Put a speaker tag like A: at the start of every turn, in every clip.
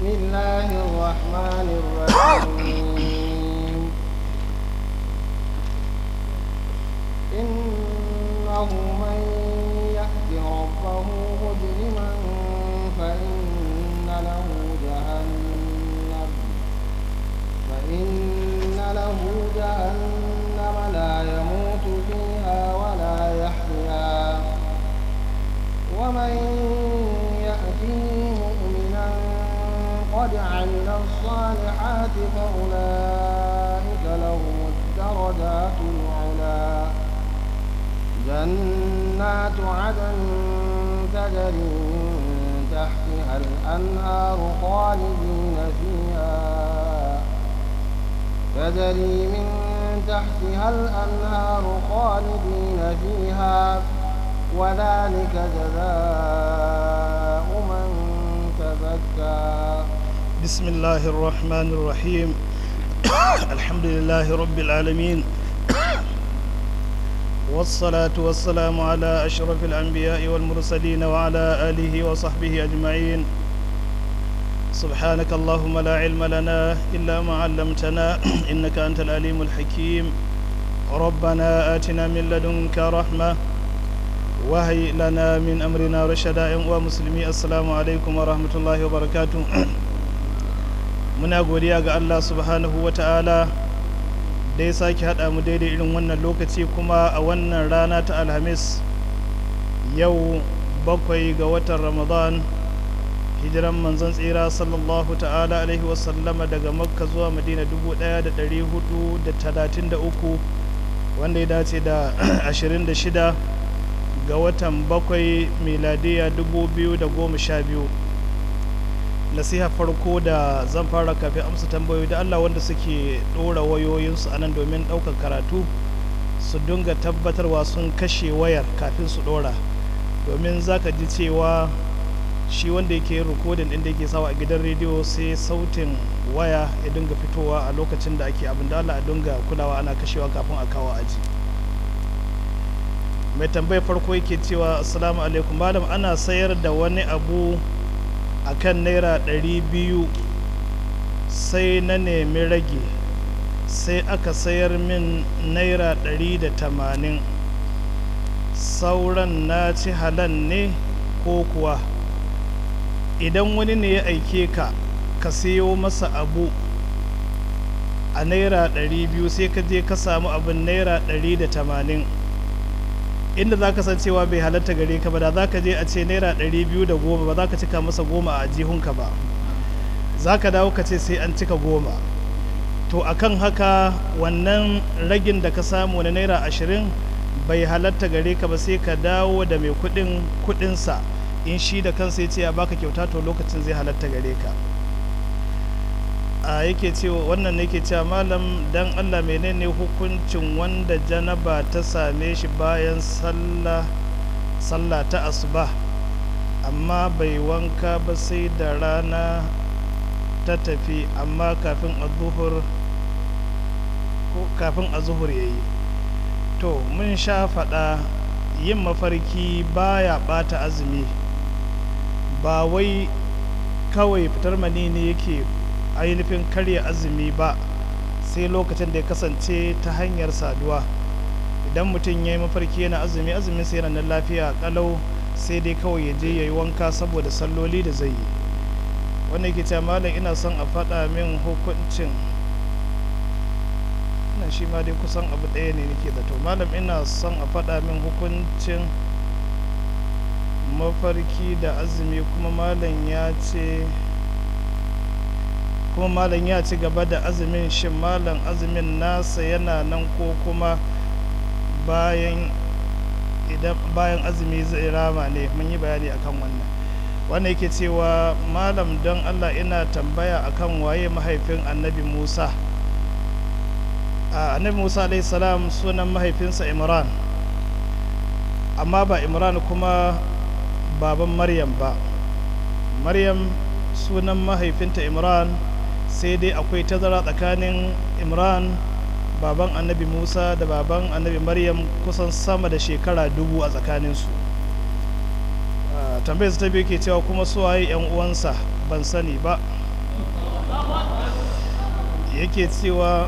A: بسم الله الرحمن الرحيم إنه من يأت ربه مجرما فإن له جهنم فإن له جهنم لا يموت فيها ولا يحيا ومن يأته مؤمنا قد عمل الصالحات فأولئك لهم الدرجات العلى جنات عدن تجري من تحتها الأنهار خالدين فيها تجري من تحتها الأنهار خالدين فيها وذلك جزاء من تزكى
B: بسم الله الرحمن الرحيم الحمد لله رب العالمين والصلاة والسلام على أشرف الأنبياء والمرسلين وعلى آله وصحبه أجمعين سبحانك اللهم لا علم لنا إلا ما علمتنا إنك أنت العليم الحكيم ربنا آتنا من لدنك رحمة وهي لنا من أمرنا رشدا ومسلمي السلام عليكم ورحمة الله وبركاته muna godiya ga Allah subhanahu wa ta'ala da ya sake haɗa mu daidai irin wannan lokaci kuma a wannan rana ta alhamis yau bakwai ga watan ramadan hijiran manzon tsira sallallahu ta'ala alaihi wasallama daga makka zuwa madina 1433 wanda ya dace da 26 ga watan bakwai miladiya 2012 nasiha farko da zan fara kafin amsa tambayoyi da Allah wanda suke ɗora wayoyinsu a nan domin ɗaukar karatu su dinga tabbatarwa sun kashe wayar kafin su ɗora domin za ka ji cewa shi wanda yake rikodin ɗin da yake sawa a gidan rediyo sai sautin waya ya dinga fitowa a lokacin da ake abin da Allah a dinga kulawa ana kashewa kafin a kawo aji mai tambayar farko yake cewa assalamu alaikum malam ana sayar da wani abu a kan naira ɗari biyu sai na nemi rage sai aka sayar min naira ɗari da tamanin sauran na ci halan ne ko kuwa idan wani ne ya aike ka ka sayo masa abu a naira ɗari biyu sai ka je ka samu abin naira ɗari da tamanin inda za ka san cewa bai halatta gare ka ba da za ka je a ce naira ɗari biyu da goma ba za ka cika masa goma a jihunka ba za ka dawo ka ce sai an cika goma to akan haka wannan ragin da ka samu na naira ashirin bai halatta gare ka ba sai ka dawo da mai kuɗin kuɗinsa in shi da kansa ya ce ya baka kyauta to lokacin zai halatta gare ka a yake cewa wannan ne ke cewa malam dan allah menene hukuncin wanda janaba ta same shi bayan sallah sallah ta asuba amma bai wanka ba sai da rana ta tafi amma kafin azuhur ko kafin azuhur ya yi to mun sha faɗa yin mafarki baya ɓata azumi ba wai kawai fitar mani ne yake ainihin karya azumi ba sai lokacin da ya kasance ta hanyar saduwa idan mutum ya yi mafarki yana azumi azumin sai yana nan lafiya kalau sai dai kawai ya je ya yi wanka saboda salloli da zai yi wanda yake cewa malam ina son a faɗa min hukuncin ina shi ma dai kusan abu ɗaya ne nake zato malam ina son a faɗa min hukuncin mafarki da azumi kuma malam ya ce kuma malam ya ci gaba da azumin shin malam azumin nasa yana nan ko kuma bayan idan bayan azumi zai rama ne mun yi bayani akan wannan wannan yake cewa malam don allah ina tambaya akan waye mahaifin annabi musa a annabi musa salam sunan mahaifinsa imran amma ba imran kuma baban maryam ba maryam sunan mahaifinta imran sai dai akwai tazara tsakanin imran baban annabi musa da baban annabi maryam kusan sama da shekara dubu a tsakaninsu tambayar ta biyu ke cewa kuma suwaye yan uwansa ban sani ba yake cewa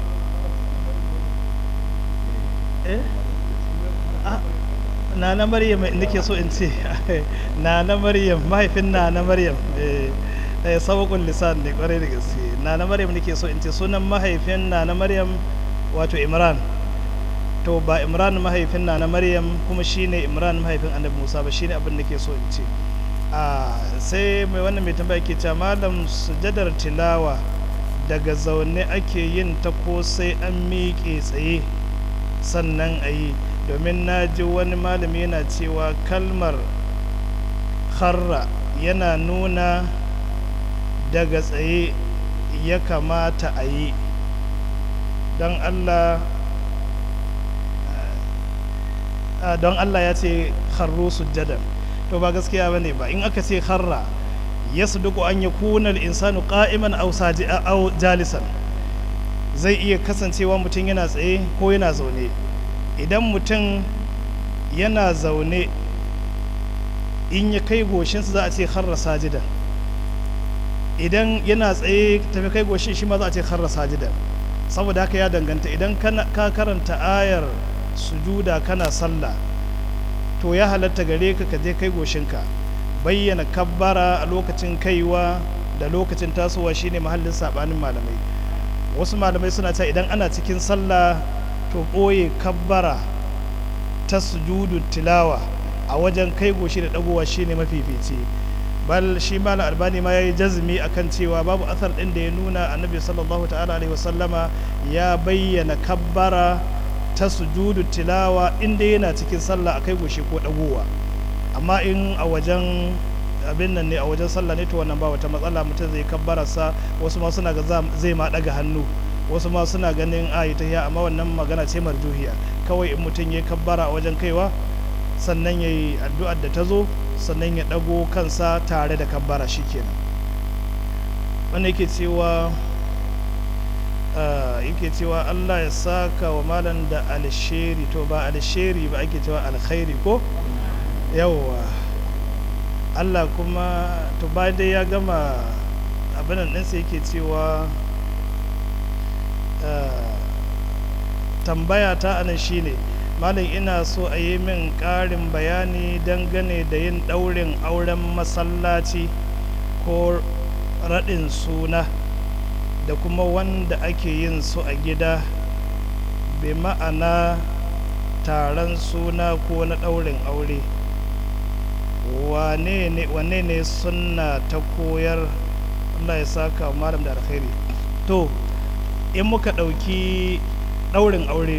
B: eh ah, na na maryam nake so in ce na na maryam mahaifin na na maryam eh eh, sabakun lisan ne kwarai da gaske na na maryam nake so in ce sunan mahaifin na na maryam wato imran to ba imran mahaifin na na maryam kuma shine imran mahaifin annabi musa ba shine abin da ke so in ce a sai mai wannan mai tambaya ke cewa malam sujadar tilawa daga zaune ake yin ta ko sai an miƙe tsaye sannan a yi domin na ji wani malami yana cewa kalmar harra yana nuna daga tsaye ya kamata a yi don allah a don Allah ya ce harro sujjadan to ba gaskiya bane ba in aka ce harra yasduqu an yakuna al-insanu qa'iman aw aw jalisan zai iya kasancewa mutum yana tsaye ko yana zaune idan mutum yana zaune in ya kai goshinsa za a ce harra sajidan idan yana tsaye tafi kai goshin shi ma za a ce harra sajidan saboda haka ya danganta idan ka karanta ayar sujuda kana sallah to ya halatta gare ka ka je kai goshinka bayyana kabbara a lokacin kaiwa da lokacin tasowa shine mahallin sabanin malamai wasu malamai suna cewa idan ana cikin sallah to ɓoye kabbara ta sujudu tilawa a wajen kai goshi da dagowa shine mafifici bal shi malam albani ma yayi jazmi akan cewa babu athar din da ya nuna annabi sallallahu ta'ala alaihi wasallama ya bayyana kabbara ta sujudu tilawa inda yana cikin sallah a kai goshi ko dagowa amma in a wajen abin nan ne a wajen sallah ne to wannan ba wata matsala mutum zai kabbararsa wasu ma suna ga zai ma daga hannu wasu ma suna ganin ayi ta hiya amma wannan magana ce marjuhiya kawai in mutum ya kabbara a wajen kaiwa sannan ya yi addu'ar da ta zo sannan ya dago kansa tare da kabbara shikenan wannan yake cewa yake cewa Allah ya saka wa malam da alsheri to ba alsheri ba ake cewa alkhairi ko yawwa Allah kuma to ba dai ya gama abinan ɗinsa yake cewa tambaya ta anan shine malam ina so a yi min ƙarin bayani dangane da yin ɗaurin auren masallaci ko raɗin suna da kuma wanda ake yin su a gida bai ma'ana taron suna ko na ɗaurin aure wane ne sunna ta koyar Allah ya saka malam da alkhairi to in muka ɗauki ɗaurin aure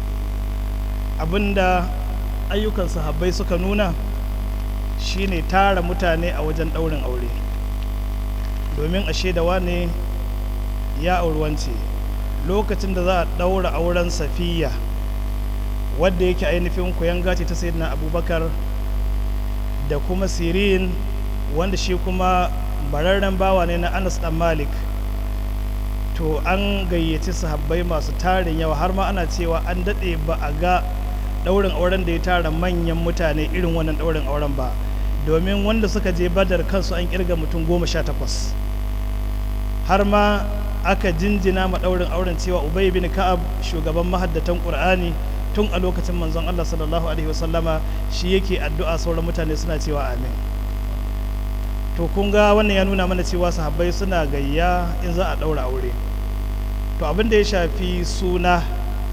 B: abinda ayyukan sahabbai suka nuna shine tara mutane a wajen ɗaurin aure domin a shaidawa ne ya aurwance lokacin da za a ɗaura auren safiya wadda yake ainihin kuyanga ce ta sayyidina abubakar da kuma sirin wanda shi kuma bararren bawa ne na anas dan malik to an gayyaci sahabbai masu tarin yawa har ma ana cewa an daɗe ba a ga ɗaurin auren da ya tara manyan mutane irin wannan ɗaurin auren ba domin wanda suka je badar kansu an kirga mutum goma sha takwas har ma aka jinjina ma ɗaurin auren cewa ubay bin ka'ab shugaban mahaddatan qur'ani tun a lokacin manzon Allah sallallahu alaihi wasallama shi yake addu'a sauran mutane suna cewa amin to kun ga wannan ya nuna mana cewa sahabbai suna gayya in za a ɗaura aure to abin da ya shafi suna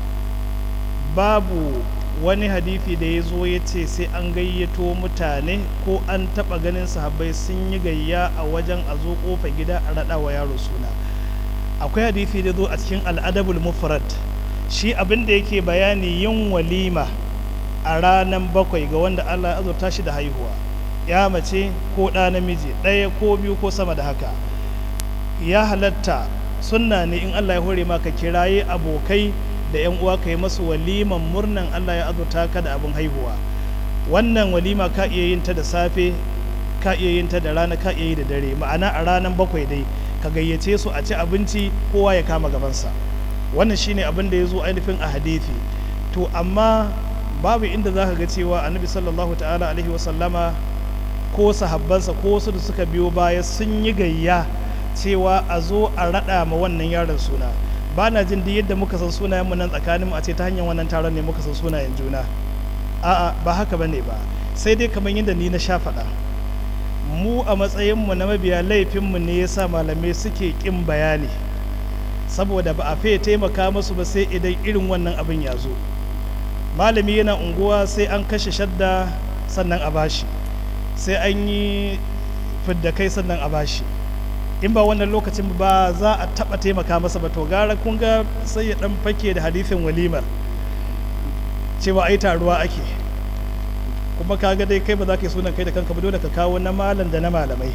B: babu wani hadithi da ya zo ya ce sai an gayyato mutane ko an taɓa ganin sahabbai sun yi gayya a wajen a zo ƙofa gida a raɗa wa yaro suna akwai hadithi da zo a cikin al'adabul mufrad shi abin da yake bayani yin walima a ranar bakwai ga wanda Allah ya azurta shi da haihuwa ya mace ko ɗa namiji ɗaya ko biyu ko sama da haka ya halatta sunna ne in Allah ya hore maka kiraye abokai da yan uwa ka yi masu waliman murnan Allah ya azurta ka da abin haihuwa wannan walima ka iya yin ta da safe ka iya yin ta da rana ka iya yi da dare ma'ana a ranar bakwai dai ka gayyace su a ci abinci kowa ya kama gabansa wannan shine abin da ya zo ainihin a hadithi to amma babu inda za ka ga cewa annabi sallallahu ta'ala alaihi wasallama ko sahabbansa ko wasu da suka biyo baya sun yi gayya cewa a zo a raɗa ma wannan yaron suna ba na jin duk yadda muka san sunayenmu nan tsakaninmu a ce ta hanyar wannan taron ne muka san sunayen juna a'a ba haka ba ne ba sai dai kamar yadda ni na sha faɗa mu a matsayinmu na mabiya laifinmu ne yasa malamai suke ƙin bayani saboda ba a fiye taimaka musu ba sai idan irin wannan abin ya zo malami yana unguwa sai an kashe shadda sannan a bashi sai an yi fidda kai sannan a bashi in ba wannan lokacin ba za a taba taimaka masa ba to gara kun ga sai ya dan fake da hadithin walimar cewa ai taruwa ake kuma kaga dai kai ba za ka yi sunan kai da kanka ba dole ka kawo na malam da na malamai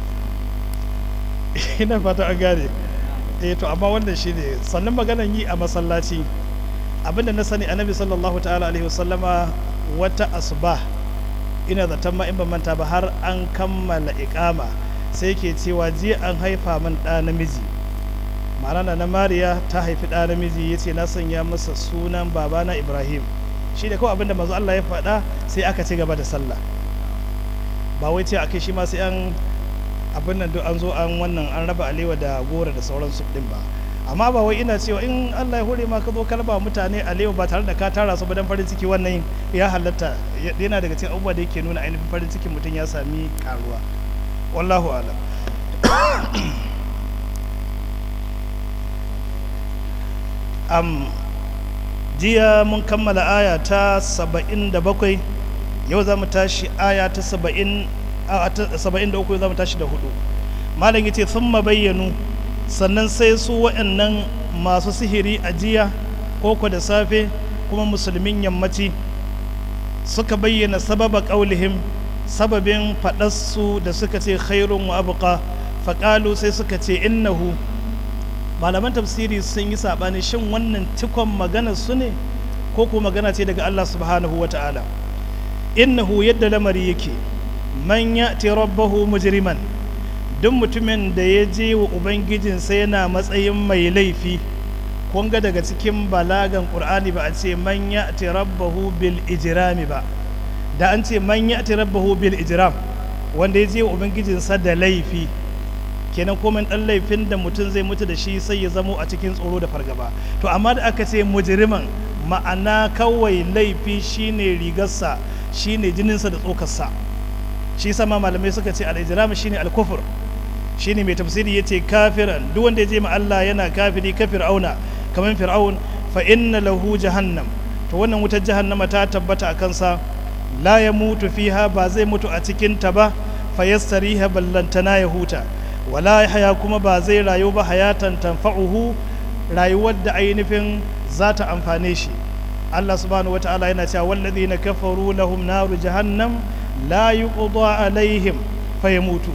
B: ina fata an gane eh to amma wannan shine sannan maganan yi a masallaci abinda na sani annabi sallallahu ta'ala alaihi wasallama wata asbah ina zaton ma in ban manta ba har an kammala iqama sai ke cewa jiya an haifa min ɗa namiji ma'ana na mariya ta haifi ɗa namiji ya ce na sanya masa sunan babana ibrahim shi da kawai abinda manzo Allah ya faɗa sai aka ci gaba da sallah ba wai ce akai shi ma sai an abin nan duk an zo an wannan an raba alewa da gora da sauransu din ba amma ba wai ina cewa in Allah ya hore ma ka zo kalba mutane alewa ba tare da ka tara su ba dan farin ciki wannan ya halatta yana daga cikin abubuwa da yake nuna ainihin farin cikin mutum ya sami karuwa wallahu alam am jiya mun kammala aya ta 77 yau za mu tashi aya ta 70 73 za mu tashi da hudu malam yace sun bayyanu sannan sai su waɗannan masu sihiri a jiya koko da safe kuma musulmin yammaci suka bayyana sababa ƙaulihim sababin faɗarsu da suka ce khairun wa abuka faƙalu sai suka ce innahu malaman tafsiri sun yi saɓani shin wannan cikon magana su ne ko ko magana ce daga Allah subhanahu wa ta'ala innahu yadda lamari yake man ya'ti rabbahu mujriman duk mutumin da ya je wa ubangijinsa yana matsayin mai laifi kun ga daga cikin balagan qur'ani ba a ce man ya'ti rabbahu bil ijrami ba da an ce man ya'ti rabbahu bil ijram wanda ya je wa ubangijinsa da laifi kenan komai dan laifin da mutum zai mutu da shi sai ya zamo a cikin tsoro da fargaba to amma da aka ce mujriman ma'ana kawai laifi shine rigarsa shine jininsa da tsokarsa shi sama malamai suka ce al-ijram shine al-kufr shine mai tafsiri yace kafiran duk wanda ya je ma Allah yana kafiri ka fir'auna kamar fir'aun fa inna lahu jahannam to wannan wutar jahannama ta tabbata a kansa la ya mutu fiha ba zai mutu a cikin ta ba fa yastariha ballantana ya huta wala haya kuma ba zai rayu ba hayatan tanfa'uhu rayuwar da ainihin za ta amfane shi Allah subhanahu wata'ala yana cewa wallazina kafaru lahum naru jahannam la yuqda alaihim fayamutu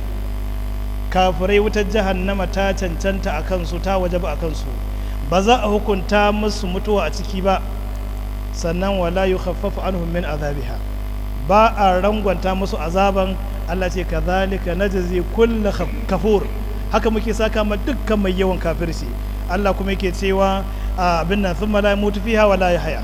B: kafirai wutar jahannama ta cancanta a kansu ta wajaba a kansu ba za a hukunta musu mutuwa a ciki ba sannan wala yukhaffafu anhum min azabiha ba a rangwanta musu azaban Allah ce kazalika najzi kullu kafur haka muke saka ma dukkan mai yawan kafirci Allah kuma yake cewa abin nan thumma la yamutu fiha wala yahya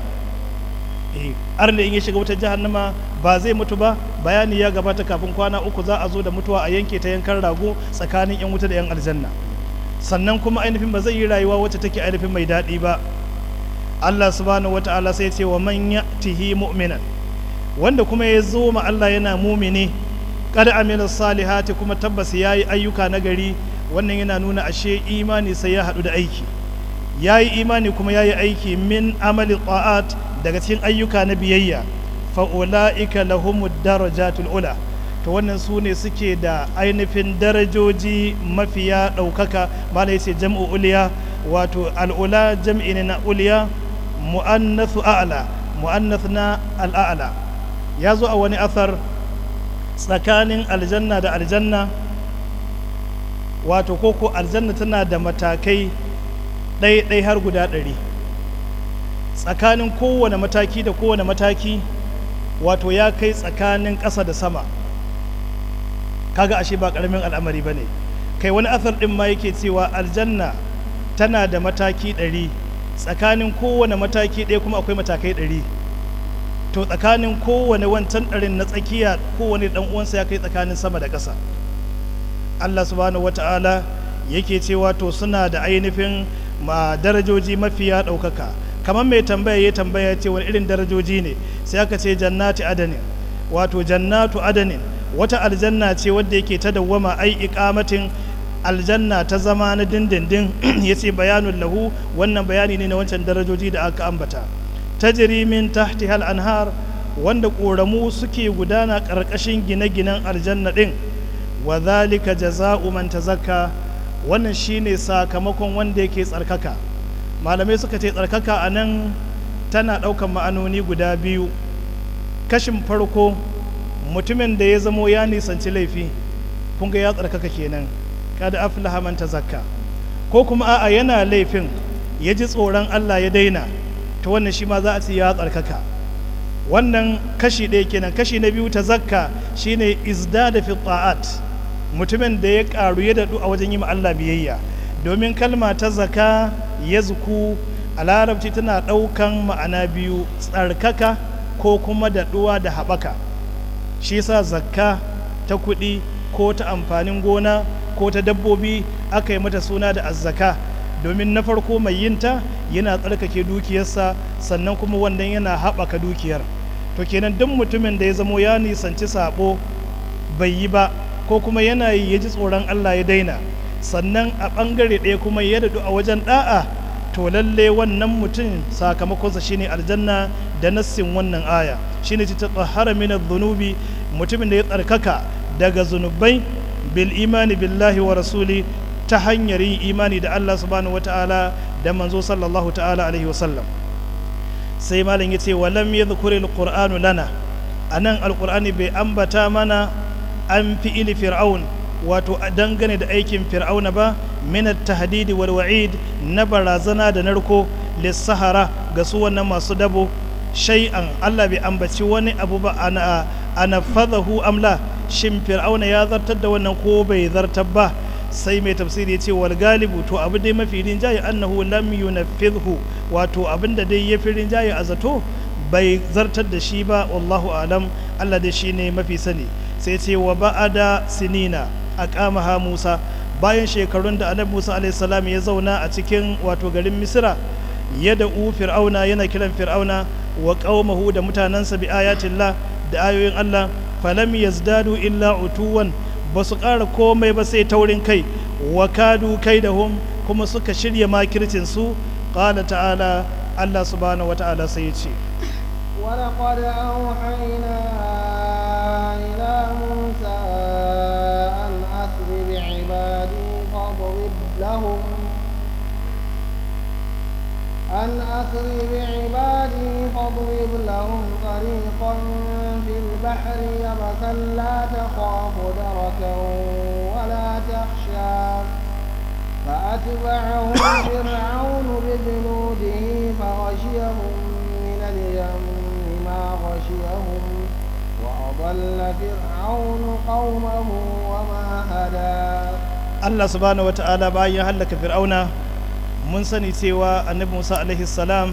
B: eh arne in ya shiga wutar jahannama ba zai mutu ba bayani ya gabata kafin kwana uku za a zo da mutuwa a yanke ta yankan rago tsakanin yan wuta da yan aljanna sannan kuma ainihin ba zai yi rayuwa wacce take ainihin mai daɗi ba Allah subhanahu wata'ala sai ce wa man ya'tihi mu'minan wanda kuma ya zo ma Allah yana mumini qad amila salihati kuma tabbas yayi ayyuka na gari wannan yana nuna ashe imani sai ya haɗu da aiki yayi imani kuma yayi aiki min amali ta'at daga cikin ayyuka na biyayya fa ulaika lahumud darajatul ula to wannan su ne suke da ainihin darajoji mafiya ɗaukaka mala yace jam'u uliya wato al'ula jam'i ne na uliya mu'annathu a'la mu'annath na al'a'la ya zo a wani athar tsakanin aljanna da aljanna wato koko aljanna tana da matakai ɗai-ɗai har guda ɗari tsakanin kowane mataki da kowane mataki wato ya kai tsakanin ƙasa da sama kaga ashe ba ƙaramin al'amari ba ne kai wani athar ɗin ma yake cewa aljanna tana da mataki ɗari tsakanin kowane mataki ɗaya kuma akwai matakai ɗari to tsakanin kowane wancan ɗarin na tsakiya kowane ɗan uwansa ya kai tsakanin sama da ƙasa Allah subhanahu wata'ala yake cewa to suna da ainihin ma darajoji mafiya ɗaukaka kamar mai tambaya ya tambaya ce wani irin darajoji ne sai aka ce jannati adanin wato jannatu adanin wata aljanna ce wadda yake ta dawwama ai iqamatin aljanna ta zama na dindindin yace bayanun lahu wannan bayani ne na wancan darajoji da aka ambata tajri min tahti hal anhar wanda ƙoramu suke gudana ƙarƙashin gine-ginen aljanna ɗin wa zalika jaza'u man tazakka wannan shine sakamakon wanda yake tsarkaka malamai suka ce tsarkaka a nan tana ɗaukan ma'anoni guda biyu kashin farko mutumin da ya zamo ya nisanci laifi kun ga ya tsarkaka kenan kada aflaha man tazakka ko kuma a'a yana laifin ya ji tsoron Allah ya daina ta wannan shi ma za a ce ya tsarkaka wannan kashi ɗaya kenan kashi na biyu ta zakka shine izda da ta'at mutumin da ya ƙaru ya daɗu a wajen yi ma Allah biyayya domin kalma ta zaka ya zuku a larabci tana ɗaukan ma'ana biyu tsarkaka ko kuma daɗuwa da haɓaka shi sa zakka ta kuɗi ko ta amfanin gona ko ta dabbobi aka yi mata suna da azzaka domin na farko mai yinta yana tsarkake dukiyarsa sannan kuma wannan yana haɓaka dukiyar to kenan duk mutumin da ya zamo ya nisanci sabo bai yi ba ko kuma yana yi ya ji tsoron Allah ya daina sannan a ɓangare ɗaya kuma ya daɗu a wajen ɗa'a to lalle wannan mutum sakamakonsa shine aljanna da nassin wannan aya shine ta tsahara min zunubi mutumin da ya tsarkaka daga zunubai bil imani billahi wa rasuli ta hanyar yin imani da Allah subhanahu wata'ala da manzo sallallahu ta'ala alaihi wasallam sai malam ya ce walam ya zukuri alƙur'anu lana a nan alƙur'ani bai ambata mana an fi ili fir'aun wato dangane da aikin fir'auna ba min tahdidi wal wa'id na barazana da narko lissahara ga su wannan masu dabo shay'an Allah bai ambaci wani abu ba ana ana fadahu amla shin fir'auna ya zartar da wannan ko bai zartar ba sai mai tafsiri ya ce wal galibu to abu dai mafi rinjaye annahu lam yunaffidhu wato abin da dai ya fi rinjaye a zato bai zartar da shi ba wallahu alam Allah dai shine mafi sani sai ce wa ba'ada sinina aqamaha Musa bayan shekarun da annabi Musa alaihi salam ya zauna a cikin wato garin Misra ya da u fir'auna yana kiran fir'auna wa qaumahu da mutanansa bi ayatillah da ayoyin Allah falam yazdadu illa utuwan ba su ƙara komai ba sai taurin kai wa kadu kai da hum kuma suka shirya makircinsu ƙala ta'ala Allah subhanahu wata'ala sai ya ce
A: ولقد أوحينا إلى موسى أن أسر بعبادي فاضرب لهم أن أسر بعبادي فاضرب لهم طريقا في البحر يبسا لا تخاف دركا ولا تخشى فأتبعهم فرعون بجنوده فغشيهم من اليم ما غشيهم وأضل فرعون قومه وما هدى
B: Allah subhanahu wata'ala bayan hallaka fir'auna mun sani cewa annabi Musa alaihi salam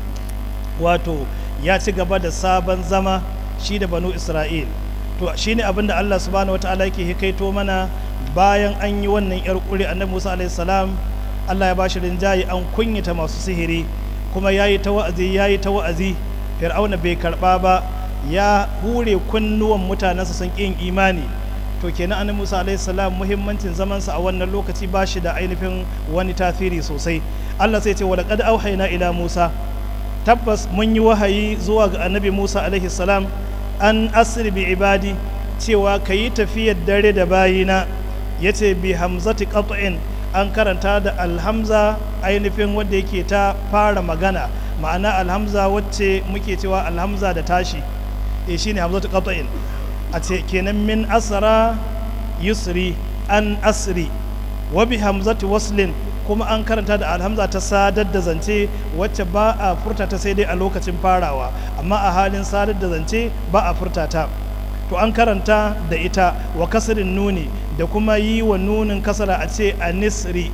B: wato ya ci gaba da sabon zama shi da banu Isra'il to shine abin da Allah subhanahu wata'ala yake hikaito mana bayan an yi wannan yar kuri annabi Musa alaihi salam Allah ya bashi rinjaye an kunyata masu sihiri kuma yayi ta wa'azi yayi ta wa'azi fir'auna bai karba ba ya hure kunnuwan mutanensa sun ƙin imani to kenan annabi Musa alaihi salam muhimmancin zamansa a wannan lokaci ba shi da ainihin wani tasiri sosai Allah sai ce wa laqad auhayna ila Musa tabbas mun yi wahayi zuwa ga annabi Musa alaihi salam an asri bi ibadi cewa kayi tafiyar dare da bayina yace bi hamzati qat'in an karanta da alhamza ainihin wanda yake ta fara magana ma'ana alhamza wacce muke cewa alhamza da tashi e shine hamzatu qat'in a ce kenan min asra yusri an asri wa bi hamzati waslin kuma an karanta da alhamza ta sadar da zance wacce ba a furta ta sai dai a lokacin farawa amma a halin sadar da zance ba a furta ta to an karanta da ita wa kasirin nuni da kuma yi wa nunin kasara a ce a nisri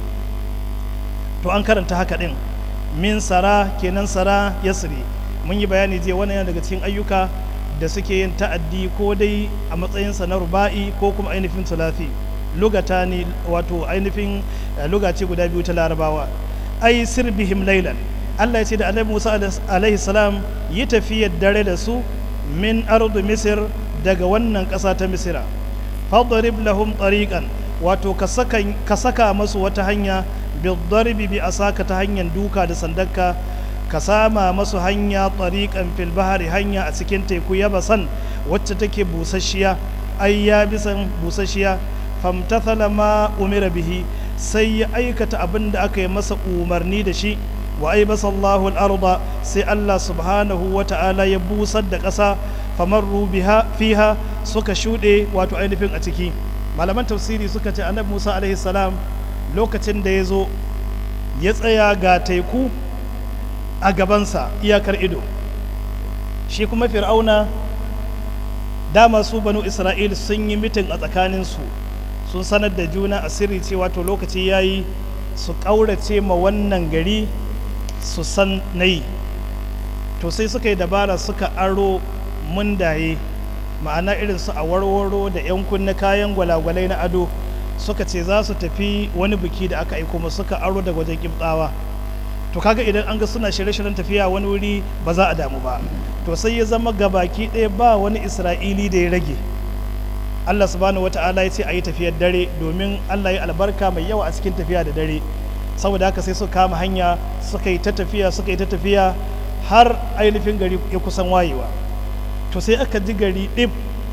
B: to an karanta haka din min sara kenan sara yasri mun yi bayani je wannan yana daga cikin ayyuka da suke yin ta'addi ko dai a matsayinsa na ruba'i ko kuma ainihin sulafi lugata ne wato ainihin lugace guda biyu ta larabawa ai sirbihim laylan Allah ya ce da annabi Musa alaihi salam yi tafiyar dare da su min ardu misir daga wannan ƙasa ta misira fadrib lahum tariqan wato ka saka ka saka masu wata hanya bidarbi bi asaka ta hanyar duka da sandarka ka sama masu hanya tariqan fil bahari hanya a cikin teku yabasan wacce take busasshiya ai ya bisan busasshiya famtathala ma umira bihi sai ya aikata abin da aka yi masa umarni da shi wa aibasa Allahu al-arda sai Allah subhanahu wa ta'ala ya busar da ƙasa famarru biha fiha suka shuɗe wato ainihin a ciki malaman tafsiri suka ce annabi Musa alaihi salam lokacin da ya zo ya tsaya ga teku a gabansa iyakar ido shi kuma fir'auna dama su banu isra'il sun yi mitin a tsakaninsu sun sanar da juna a sirri cewa to lokaci ya yi su ƙaurace ma wannan gari su san na yi to sai suka yi dabara suka aro mundaye ma'ana irin su a warwaro da 'yan kunna kayan gwalagwalai na ado suka ce za su tafi wani biki da aka aiko musu suka aro daga wajen kimtsawa to kaga idan an ga suna shirye-shiryen tafiya wani wuri ba za a damu ba to sai ya zama gabaki ɗaya ba wani isra'ili da ya rage allah subhanahu wata'ala ya ce a yi tafiyar dare domin allah ya albarka mai yawa a cikin tafiya da dare saboda haka sai suka kama hanya suka yi ta tafiya suka yi ta tafiya har ainihin gari ya kusan wayewa to sai aka ji gari ɗib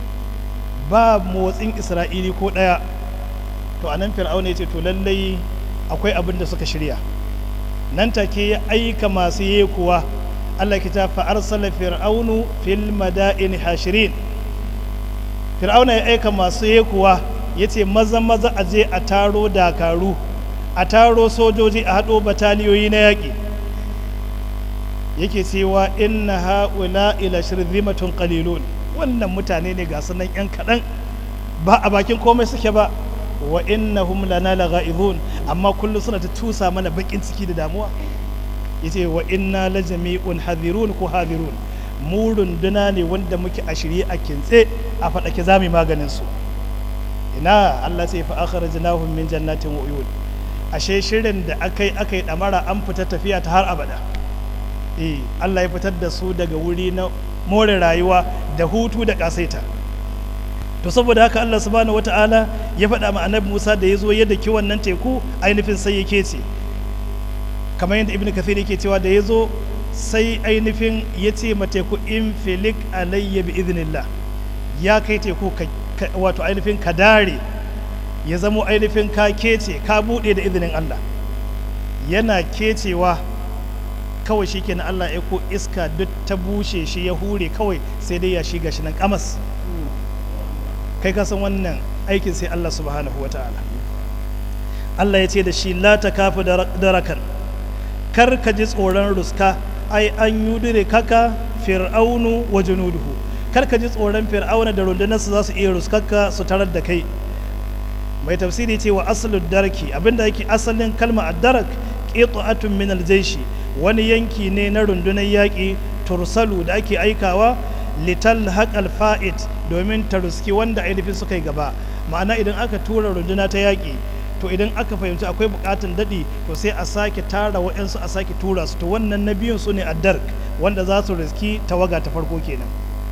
B: ba motsin isra'ili ko ɗaya to a nan fir'auna ya ce to lallai akwai abin da suka shirya nan take ya aika masu yekuwa Allah ki ta fa arsala fir'aunu fil madaini hashirin fir'auna ya aika masu yekuwa yace maza maza a je a taro dakaru a taro sojoji a haɗo bataliyoyi na yaƙi yake cewa inna haula ila shirzimatun qalilun wannan mutane ne ga sunan yan kaɗan ba a bakin komai suke ba wa innahum lana lagha'izun amma kullu suna ta tusa mana bakin ciki da damuwa yace wa inna la jami'un hadirun ko hadirun mu runduna ne wanda muke a shirye a kintse a faɗake zamu maganin su ina Allah sai fa akhrajnahum min jannatin wa uyun ashe shirin da akai akai damara an fita tafiya ta har abada eh Allah ya fitar da su daga wuri na more rayuwa da hutu da kasaita to saboda haka Allah subhanahu wata'ala ya faɗa ma annabi Musa da ya zo yadda ki wannan teku ainihin sai yake ce kamar yadda ibn kathir yake cewa da ya zo sai ainihin ya ce ma teku in filik alayya bi iznillah ya kai teku wato ainihin ka dare ya zamo ainihin ka kece ka buɗe da izinin Allah yana kecewa kawai shi kenan Allah ya ko iska duk ta bushe shi ya hure kawai sai dai ya shiga shi nan kamas kai ka san wannan aikin sai Allah subhanahu wa ta'ala Allah ya ce da shi la ta kafi darakan kar ka ji tsoron ruska ai an yudure kaka fir'aunu wa junuduhu kar ka ji tsoron fir'auna da rundunarsa za su iya ruskarka su tarar da kai mai tafsiri ce wa asalin darki abinda yake asalin kalma addarak qita'atun min aljaishi wani yanki ne na rundunar yaƙi tursalu da ake aikawa lital haƙal fa'id domin ta ruski wanda ainihin suka yi gaba ma'ana idan aka tura runduna ta yaƙi to idan aka fahimci akwai buƙatun daɗi to sai a sake tara wa'yansu a sake tura su to wannan na biyun su ne addark wanda za su riski tawaga ta farko kenan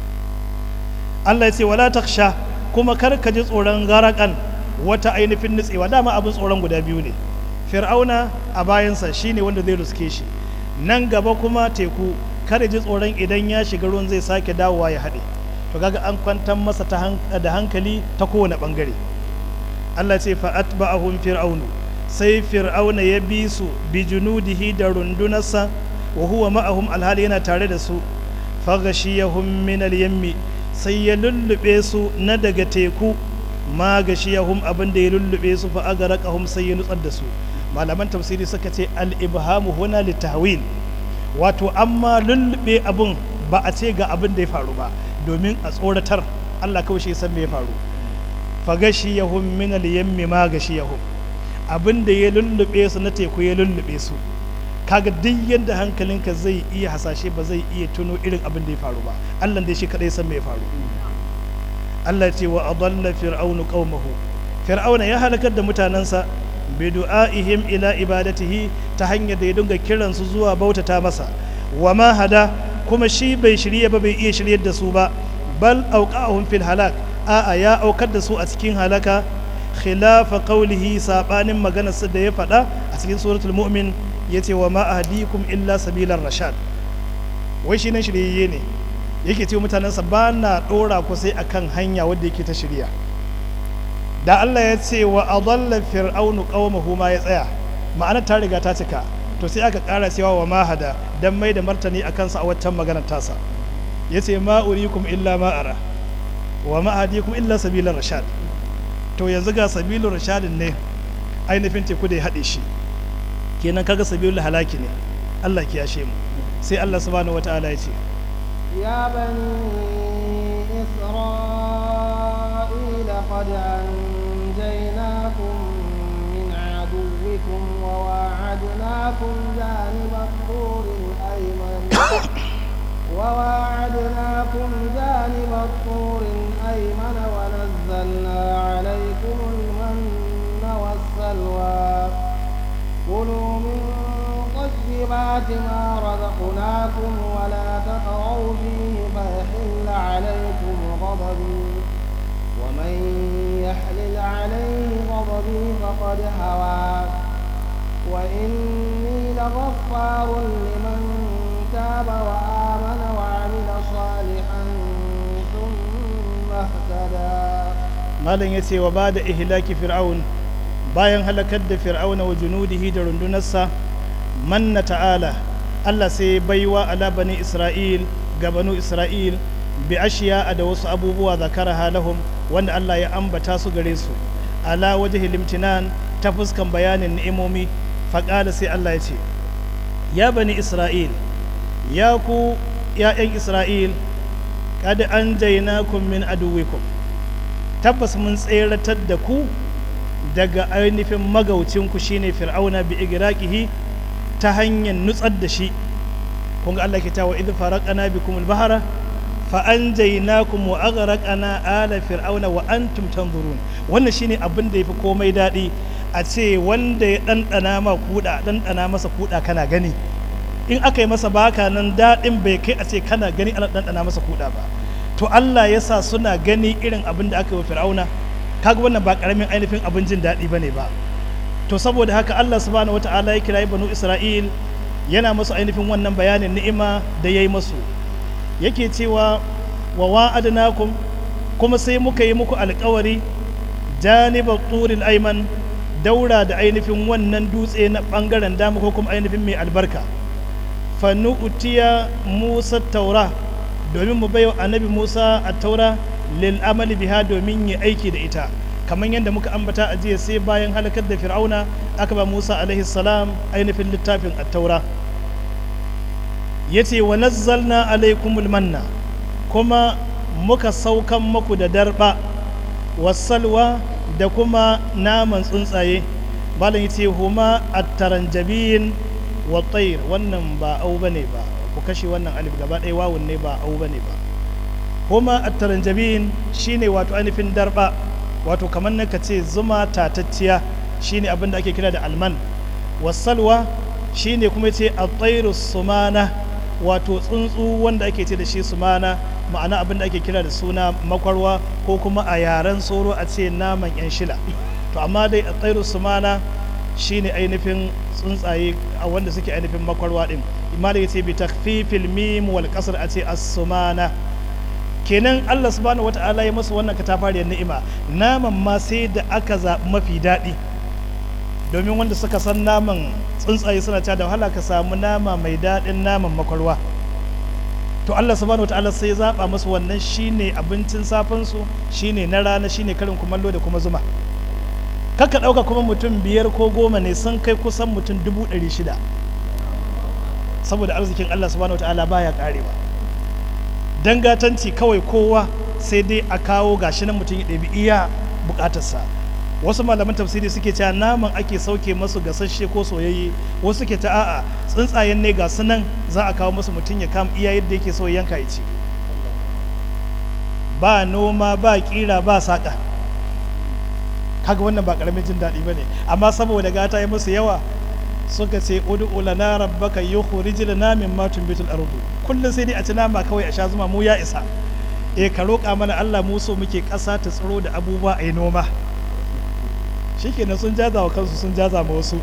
B: Allah ya ce wala taksha kuma kar ka ji tsoron garakan wata ainihin nutsewa dama abin tsoron guda biyu ne fir'auna a bayansa shine wanda zai ruske shi nan gaba kuma teku kada ji tsoron idan ya shiga ruwan zai sake dawowa ya haɗe to kaga an kwantar masa da hankali ta kowane ɓangare Allah ce fa'at ba'ahum fir'aunu sai fir'auna ya bi su bi junudihi da rundunarsa wa huwa ma'ahum alhali yana tare da su faghashiyahum min al-yammi sai ya lullube su na daga teku ma gashiyahum abin da ya lullube su fa agaraqahum sai ya nutsar da su malaman tafsiri suka ce al-ibhamu huna litahwil wato amma lullube abun ba a ce ga abin da ya faru ba domin a tsoratar Allah kawai shi san me ya faru fa gashiyahum min al-yammi ma gashiyahum abin da ya lullube su na teku ya lullube su kaga duk yadda hankalinka zai iya hasashe ba zai iya tuno irin abin da ya faru ba Allah dai shi kadai san me ya faru Allah ce wa adalla fir'aunu qaumahu fir'auna ya halakar da mutanansa bidu'a'ihim ila ibadatihi ta hanyar da ya dinga kiransu zuwa bautata masa wa ma hada kuma shi bai shirye ba bai iya shiryar da su ba bal auqa'ahum fil halak a'a ya aukar da su a cikin halaka khilafa qawlihi sabanin maganarsa da ya faɗa a cikin suratul mu'min yace wa ma ahdikum illa sabilar rashad wai shi nan shiryayye ne yake ce mutanensa ba na ɗora ku sai akan hanya wadda yake ta shirya da Allah ya ce wa adalla fir'aunu qaumahu ma ya tsaya ma'ana ta riga ta cika to sai aka ƙara cewa wa mahada dan mai da martani akan sa a waccan maganar tasa yace ma urikum illa ma ara wa ma ahdikum illa sabilar rashad to yanzu ga sabilur rashadin ne ainihin teku da ya haɗe shi kenan kaga sabilul halaki ne Allah ki yashe mu sai Allah subhanahu wataala ya ce
A: يا بني إسرائيل قد أنجيناكم من عدوكم وواعدناكم جانب الطور الأيمن وواعدناكم جانب الطور الأيمن ونزلنا عليكم المن والسلوى كلوا من طيبات ما رزقناكم ولا تطغوا فيه فيحل عليكم غضبي ومن يحلل عليه غضبي فقد هوى وإني لغفار لمن تاب وآمن وعمل صالحا ثم اهتدى
B: malam ya ce wa ba da ihlaki fir'aun bayan halakar da fir'auna wa junudihi da rundunarsa manna ta'ala Allah sai baiwa ala bani Isra'il ga banu Isra'il bi ashiya da wasu abubuwa zakara halahum wanda Allah ya ambata su gare su ala wajhi limtinan ta fuskan bayanin ni'imomi faƙala sai Allah ya ce ya bani Isra'il ya ku ‘ya'yan Isra'il kad an jainakum min aduwikum tabbas mun tseratar da ku daga ainihin magaucinku shine fir'auna bi igraqihi ta hanyar nutsar da shi kun ga Allah ke cewa idh faraqana bikum al-bahra fa anjaynakum wa aghraqna ala fir'auna wa antum tanzurun wannan shine abin da yafi komai dadi a ce wanda ya dandana ma kuda dandana masa kuda kana gani in aka yi masa baka nan dadin bai kai a ce kana gani ana dandana masa kuda ba to Allah ya sa suna gani irin abin da aka yi wa fir'auna kaga wannan ba karamin ainihin abin jin daɗi bane ba to saboda haka Allah subhanahu wata'ala ya kirayi banu Isra'il yana musu ainihin wannan bayanin ni'ima da ya yi musu yake cewa wa wa'adnakum kuma sai muka yi muku alkawari janibar turil aiman daura da ainihin wannan dutse na bangaren dama ko kuma ainihin mai albarka fannu utiya musa taura domin mu baiwa annabi musa a taura lil amali biha domin yi aiki da ita kamar yadda muka ambata a jiya sai bayan halakar da fir'auna aka ba musa alaihi salam ainihin littafin attaura ya ce wa nazzalna alaikumul manna kuma muka saukan maku da darba wasalwa da kuma naman tsuntsaye malam ya ce huma attaranjabin wa tsair wannan ba au bane ba ku kashe wannan alif gaba ɗaya wawun ne ba au bane ba huma attaranjabin shine wato ainihin darba wato kamar na ka ce zuma tatacciya shine abin da ake kira da alman wasalwa shine kuma ce a sumana wato tsuntsu wanda ake ce da shi sumana ma'ana abin da ake kira da suna makwarwa ko kuma a yaren tsoro a ce naman yan shila to amma dai a tsairu sumana shine ainihin tsuntsaye a wanda suke ainihin makwarwa din imali ce bi takfifil mim wal kasr a ce as-sumana kenan Allah subhanahu wata'ala ya masa wannan katafariyar ni'ima naman ma sai da aka zaɓi mafi daɗi domin wanda suka san naman tsuntsaye suna cewa da wahala ka samu nama mai daɗin naman makwarwa to Allah subhanahu wata'ala sai ya zaɓa masu wannan shine abincin safansu shine na rana shine karin kumallo da kuma zuma kaka ɗauka kuma mutum biyar ko goma ne sun kai kusan mutum dubu ɗari shida saboda arzikin Allah subhanahu wata'ala baya ƙarewa dangatanci kawai kowa sai dai a kawo gashi nan mutum ya ɗabi iya bukatarsa wasu malaman tafsiri suke cewa naman ake sauke masu gasasshe ko soyayye wasu suke ta a'a tsuntsayen ne ga su nan za a kawo masu mutum ya kama iya yadda yake so yanka ya ci ba noma ba kira ba saƙa haka wannan ba karamin jin daɗi ba ne amma saboda gata ya musu yawa suka ce ud'u lana rabbaka yukhrij lana mimma tunbitul ardu kullum sai dai a ci nama kawai a sha zuma mu ya isa eh ka roƙa mana Allah mu so muke ƙasa ta tsiro da abubuwa a yi noma shikenan sun jaza wa kansu sun jaza ma wasu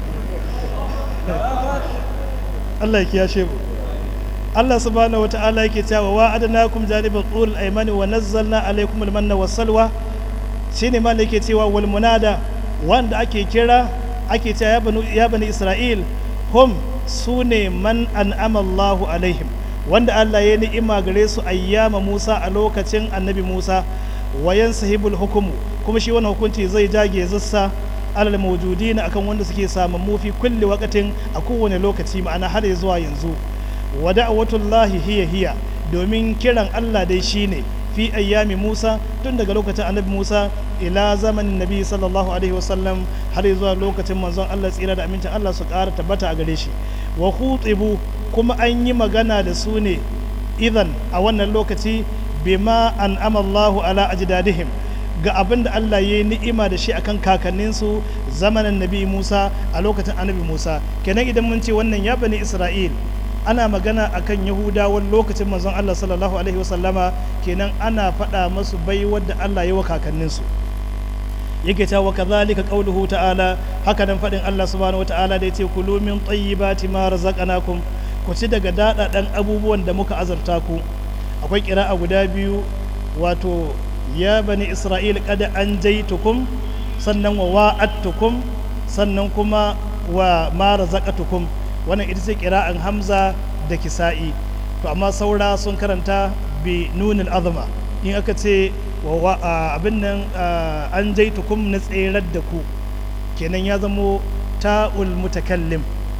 B: Allah ya kiyashe mu Allah subhanahu wa ta'ala yake cewa wa adnakum janibal tur al-aymani wa nazzalna alaykum al-manna was-salwa shine ma yake cewa wal munada wanda ake kira ake cewa ya bani ya bani Isra'il hum sune man an'ama Allahu alaihim wanda Allah ya ni'ima gare su ayyama Musa a lokacin annabi Musa wayan sahibul hukumu kuma shi wannan hukunci zai jage zassa alal mawjudina akan wanda suke samun mufi kulli wakatin a kowane lokaci ma'ana har zuwa yanzu wa da'watullahi hiya hiya domin kiran Allah dai shine fi ayyami Musa tun daga lokacin annabi Musa ila zamanin nabi sallallahu alaihi wasallam har zuwa lokacin manzon Allah tsira da amincin Allah su ƙara tabbata a gare shi wa khutibu kuma an yi magana da su ne idan a wannan lokaci bima an amallahu ala ajdadihim ga abin da Allah ya yi ni'ima da shi akan kakanninsu zamanin nabi Musa a lokacin annabi Musa kenan idan mun ce wannan ya bani Isra'il ana magana akan Yahudawan lokacin manzon Allah sallallahu alaihi wasallama kenan ana faɗa masu bai wadda Allah ya wa kakanninsu yake ta wa kadhalika qauluhu ta'ala haka nan faɗin Allah subhanahu wa ta'ala da yace kulu min tayyibati ma razaqnakum ku ci daga daɗaɗan abubuwan da muka azurta ku akwai ƙira'a guda biyu wato ya bani isra'il kada an jaitukum sannan wa wa'attukum sannan kuma wa ma razaqatukum wannan ita ce ƙira'an hamza da kisa'i to amma saura sun karanta bi nunil azma in aka ce wa abin nan an jaitukum na tserar da ku kenan ya zamo ta'ul mutakallim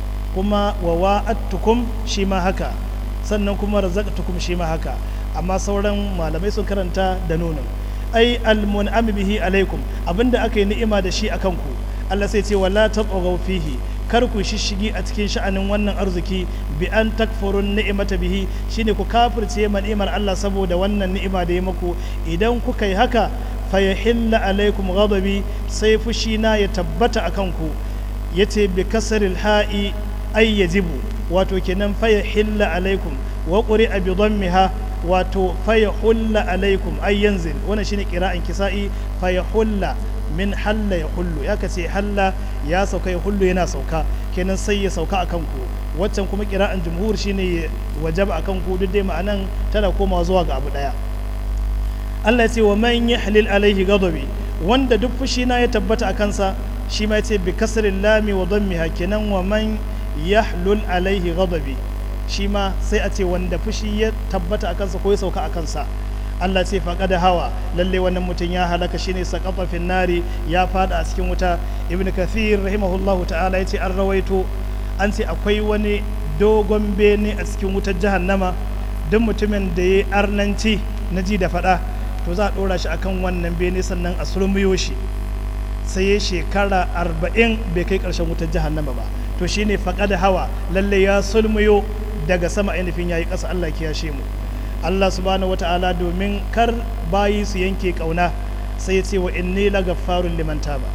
B: kuma wa wa'attukum shi ma haka sannan kuma razaqtukum shi ma haka amma sauran malamai sun karanta da nunin ai almun'am bihi alaikum abinda aka yi ni'ima da shi akan ku Allah sai ce wala tatghaw fihi kar ku shishigi a cikin sha'anin wannan arziki bi an takfurun ni'imata bihi shine ku kafirce ma ni'imar Allah saboda wannan ni'ima da ya muku idan kuka yi haka fa yahilla alaikum ghadabi sai fushina ya tabbata akan ku yace bi kasril ha'i ay yajibu wato kenan fa yahilla alaikum wa quri'a bi dhammiha wato faya hulla alaikum ay yanzil wannan shine qira'an kisa'i faya hulla min halla ya hullu ya kace halla ya sauka ya hullu yana sauka kenan sai ya sauka akan ku waccan kuma qira'an jumhur shine wajaba akan ku duk dai ma'anan tana komawa zuwa ga abu daya Allah ya ce wa man yahlil alaihi ghadabi wanda duk fushi na ya tabbata akan sa shi ma yace bi kasril lami wa dhammiha kenan wa man yahlul alaihi ghadabi shi ma sai a ce wanda fushi ya tabbata a kansa ko ya sauka a kansa Allah ce faƙa da hawa lalle wannan mutum ya halaka shine saƙafa fin nari ya fada a cikin wuta ibn kathir rahimahullahu ta'ala ya ce an rawaito an ce akwai wani dogon bene a cikin wutar jahannama duk mutumin da ya arnanci na ji da faɗa to za a ɗora shi akan wannan bene sannan a surmiyo shi sai ya shekara arba'in bai kai ƙarshen wutar jahannama ba to shine faƙa da hawa lalle ya sulmiyo daga sama ainihin yayi ƙasa Allah ya kiyashe mu Allah subhanahu wata'ala domin kar bayi su yanke kauna sai ya ce wa inni lagaffarun liman taba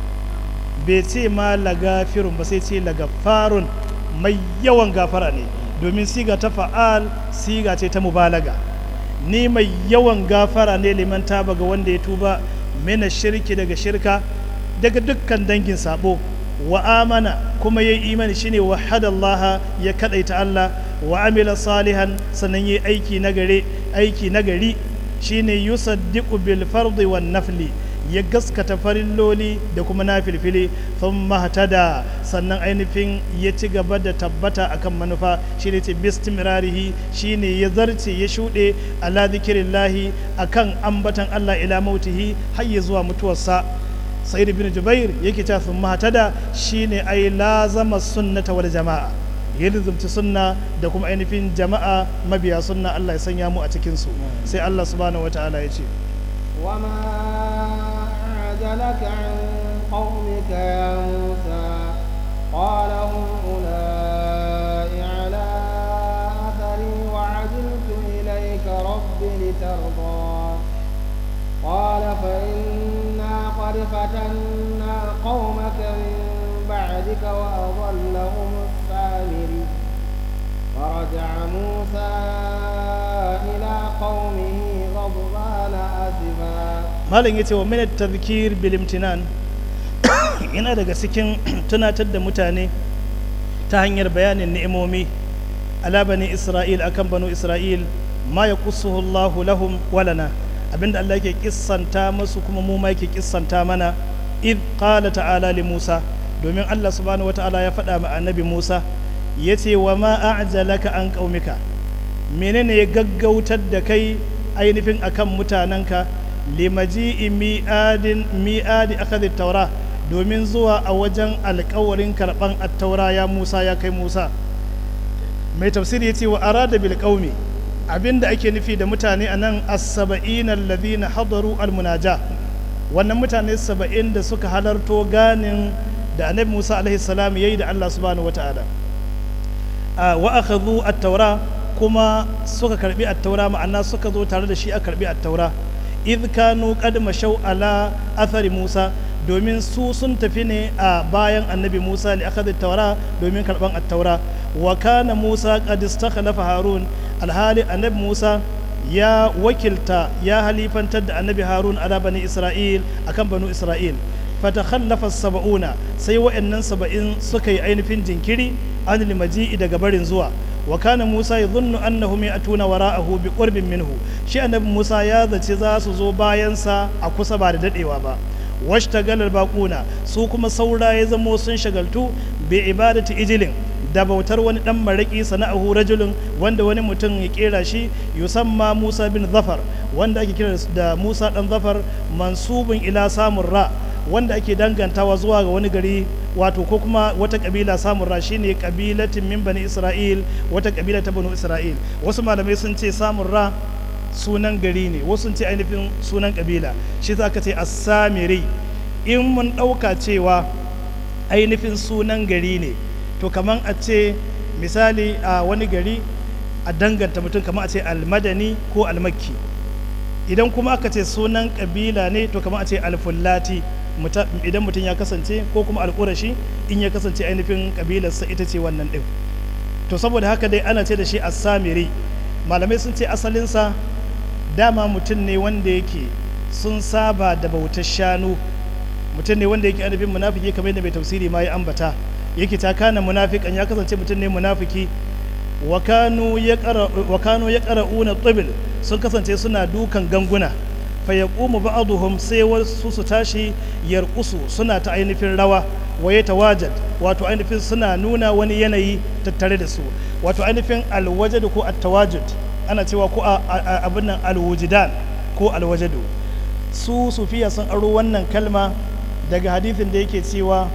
B: bai ce ma lagafirun ba sai ce lagaffarun mai yawan gafara ne domin siga ta fa'al siga ce ta mubalaga ni mai yawan gafara ne liman taba ga wanda ya tuba mina shirki daga shirka daga dukkan dangin sabo wa amana kuma ya yi imani shine wahadallaha ya kadaita Allah wa amila salihan sannan yi aiki nagare aiki nagari shine yusaddiqu bil fardi wan nafli ya gaskata farilloli da kuma nafilfili sun mahtada sannan ainihin ya ci gaba da tabbata akan manufa shine ce bistimrarihi shine ya zarce ya shuɗe ala zikirillahi akan ambatan Allah ila mautihi har ya zuwa mutuwarsa sa'id bin jubair yake cewa sun mahtada shine ai lazama sunnata wal jama'a ya lizumci sunna da kuma ainihin jama'a mabiya sunna Allah ya sanya mu a cikin su sai Allah subhanahu wataala ya ce
A: وما أعجلك عن قومك يا موسى قال هم أولئك على أثري وعجلت إليك رب لترضى قال فإنا قد ولقد فتنا قومك من بعدك وأضلهم السامري فرجع موسى إلى قومه غضبان أسفا
B: malam ya ce wa minat tazkir bil imtinan yana daga cikin tunatar da mutane ta hanyar bayanin ni'imomi ala bani isra'il akan banu isra'il ma ya Allahu lahum walana abinda Allah yake kissanta musu kuma mu ma yake kissanta mana id qala ta'ala li Musa domin Allah subhanahu wata'ala ya faɗa ma annabi Musa yace wa ma a'jalaka an qaumika menene ya gaggautar da kai ainihin akan mutanenka limaji'i mi'adin mi'adi akadhi taura domin zuwa a wajen alkawarin karban attaura ya Musa ya kai Musa mai tafsiri yace wa arada bil qaumi abinda ake nufi da mutane anan as-sab'ina alladhina hadaru al-munaja wannan mutane saba'in da suka halarto ganin da annabi Musa alaihi salam yayi da Allah subhanahu wata'ala wa akhadhu at-taura kuma suka karbi at-taura ma'ana suka zo tare da shi a karbi at-taura idh kanu qad mashaw ala athari Musa domin su sun tafi ne a bayan annabi Musa li akhadhi at-taura domin karban at-taura wa kana Musa qad istakhlafa Harun alhali annabi Musa ya wakilta ya halifantar da annabi Harun ala bani Isra'il akan banu Isra'il fatakhallafa saba'una sai wa'annan saba'in suka yi ainihin jinkiri an limaji'i daga barin zuwa wa kana Musa yadhunnu annahum ya'tuna wara'ahu bi qurbin minhu shi annabi Musa ya zace za su zo bayan sa a kusa ba da dadewa ba washtagala baquna su kuma saura ya zamo sun shagaltu bi ibadati ijilin da bautar wani dan maraki sana'ahu rajulun wanda wani mutum ya kera shi yusamma Musa bin Zafar wanda ake kira da Musa dan Zafar mansubun ila samun ra wanda ake dangantawa zuwa ga wani gari wato ko kuma wata kabila samun ra shine kabilatin min bani Isra'il wata kabila ta bani Isra'il wasu malamai sun ce samun ra sunan gari ne wasu sun ce ainihin sunan kabila shi za ka ce as-samiri in mun ɗauka cewa ainihin sunan gari ne to kaman a ce misali a wani gari a danganta mutum kaman a ce almadani ko almakki idan kuma aka ce sunan kabila ne to kaman a ce alfullati idan mutum ya kasance ko kuma alƙurashi in ya kasance ainihin kabilarsa ita ce wannan ɗin to saboda haka dai ana ce da shi assamiri malamai sun ce asalinsa dama mutum ne wanda yake sun saba da bautar shanu mutum ne wanda yake ainihin munafiki kamar yadda mai tafsiri ma ya ambata yake ta kana munafikan ya kasance mutum ne munafiki wa kanu ya ƙara'una tsibil sun kasance suna dukan ganguna fa ya ƙumu ba'aduhum sai wasu su tashi yarkusu suna ta ainihin rawa wa ya tawajad wato ainihin suna nuna wani yanayi tattare da su wato ainihin alwajadu ko attawajud ana cewa ko abin nan alwujidan ko alwajadu su sufiya sun aro wannan kalma daga hadithin da yake cewa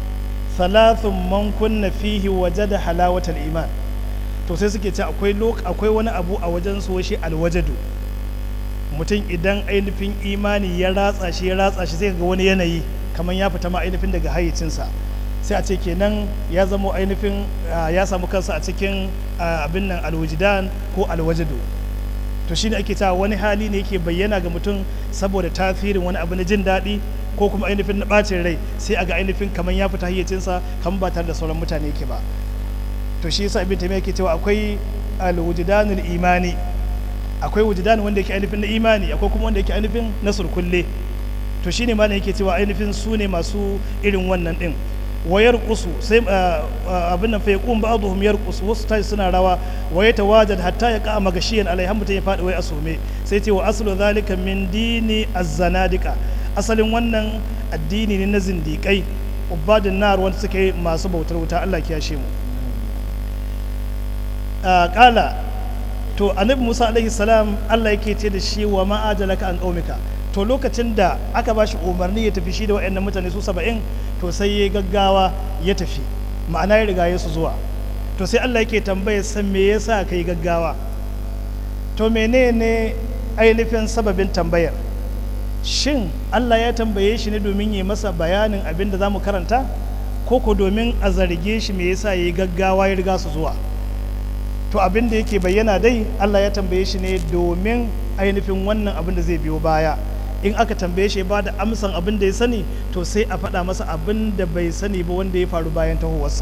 B: thalathun man kunna fihi wajada halawatal iman to sai suke ce akwai akwai wani abu a wajen su shi alwajadu mutum idan ainihin imani ya ratsa shi ya ratsa shi zai ga wani yanayi kamar ya fita ma ainihin daga hayyacinsa sai a ce kenan ya zama ainihin ya samu kansa a cikin abin nan alwajidan ko alwajadu to shine ake cewa wani hali ne yake bayyana ga mutum saboda tasirin wani abu na jin daɗi ko kuma ainihin na ɓacin rai sai a ga ainihin kamar ya fita hayyacinsa kamar ba tare da sauran mutane yake ba to shi yasa ibn taymiya yake cewa akwai alwujdanul imani akwai wujudan wanda yake ainihin na imani akwai kuma wanda yake ainihin na surkulle to shine malam yake cewa ainihin su ne masu irin wannan din wa yarqusu sai abin nan fa yaqum ba'dhum yarqusu wasu tashi suna rawa wa yatawajad hatta yaqa magashiyan alai mutum ya fadi wai asume sai ce wa aslu zalika min dini az-zanadiqa asalin wannan addini ne na zindiƙai ubadin nar wanda suke masu bautar wuta Allah kiyashe mu kala to annabi Musa alaihi salam Allah yake ce da shi wa ma'ajalaka an qaumika to lokacin da aka ba shi umarni ya tafi shi da waɗannan mutane su saba'in to sai ya gaggawa ya tafi ma'ana ya riga ya su zuwa to sai Allah yake tambaya san me yasa kai gaggawa to menene ainihin sababin tambayar shin Allah ya tambaye shi ne domin yi masa bayanin abin da za mu karanta ko ko domin a zarge shi me yasa ya yi gaggawa ya riga su zuwa to abin da yake bayyana dai Allah ya tambaye shi ne domin ainihin wannan abin da zai biyo baya in aka tambaye shi ba da amsan abin da ya sani to sai a faɗa masa abin da bai sani ba wanda ya faru bayan tahowarsa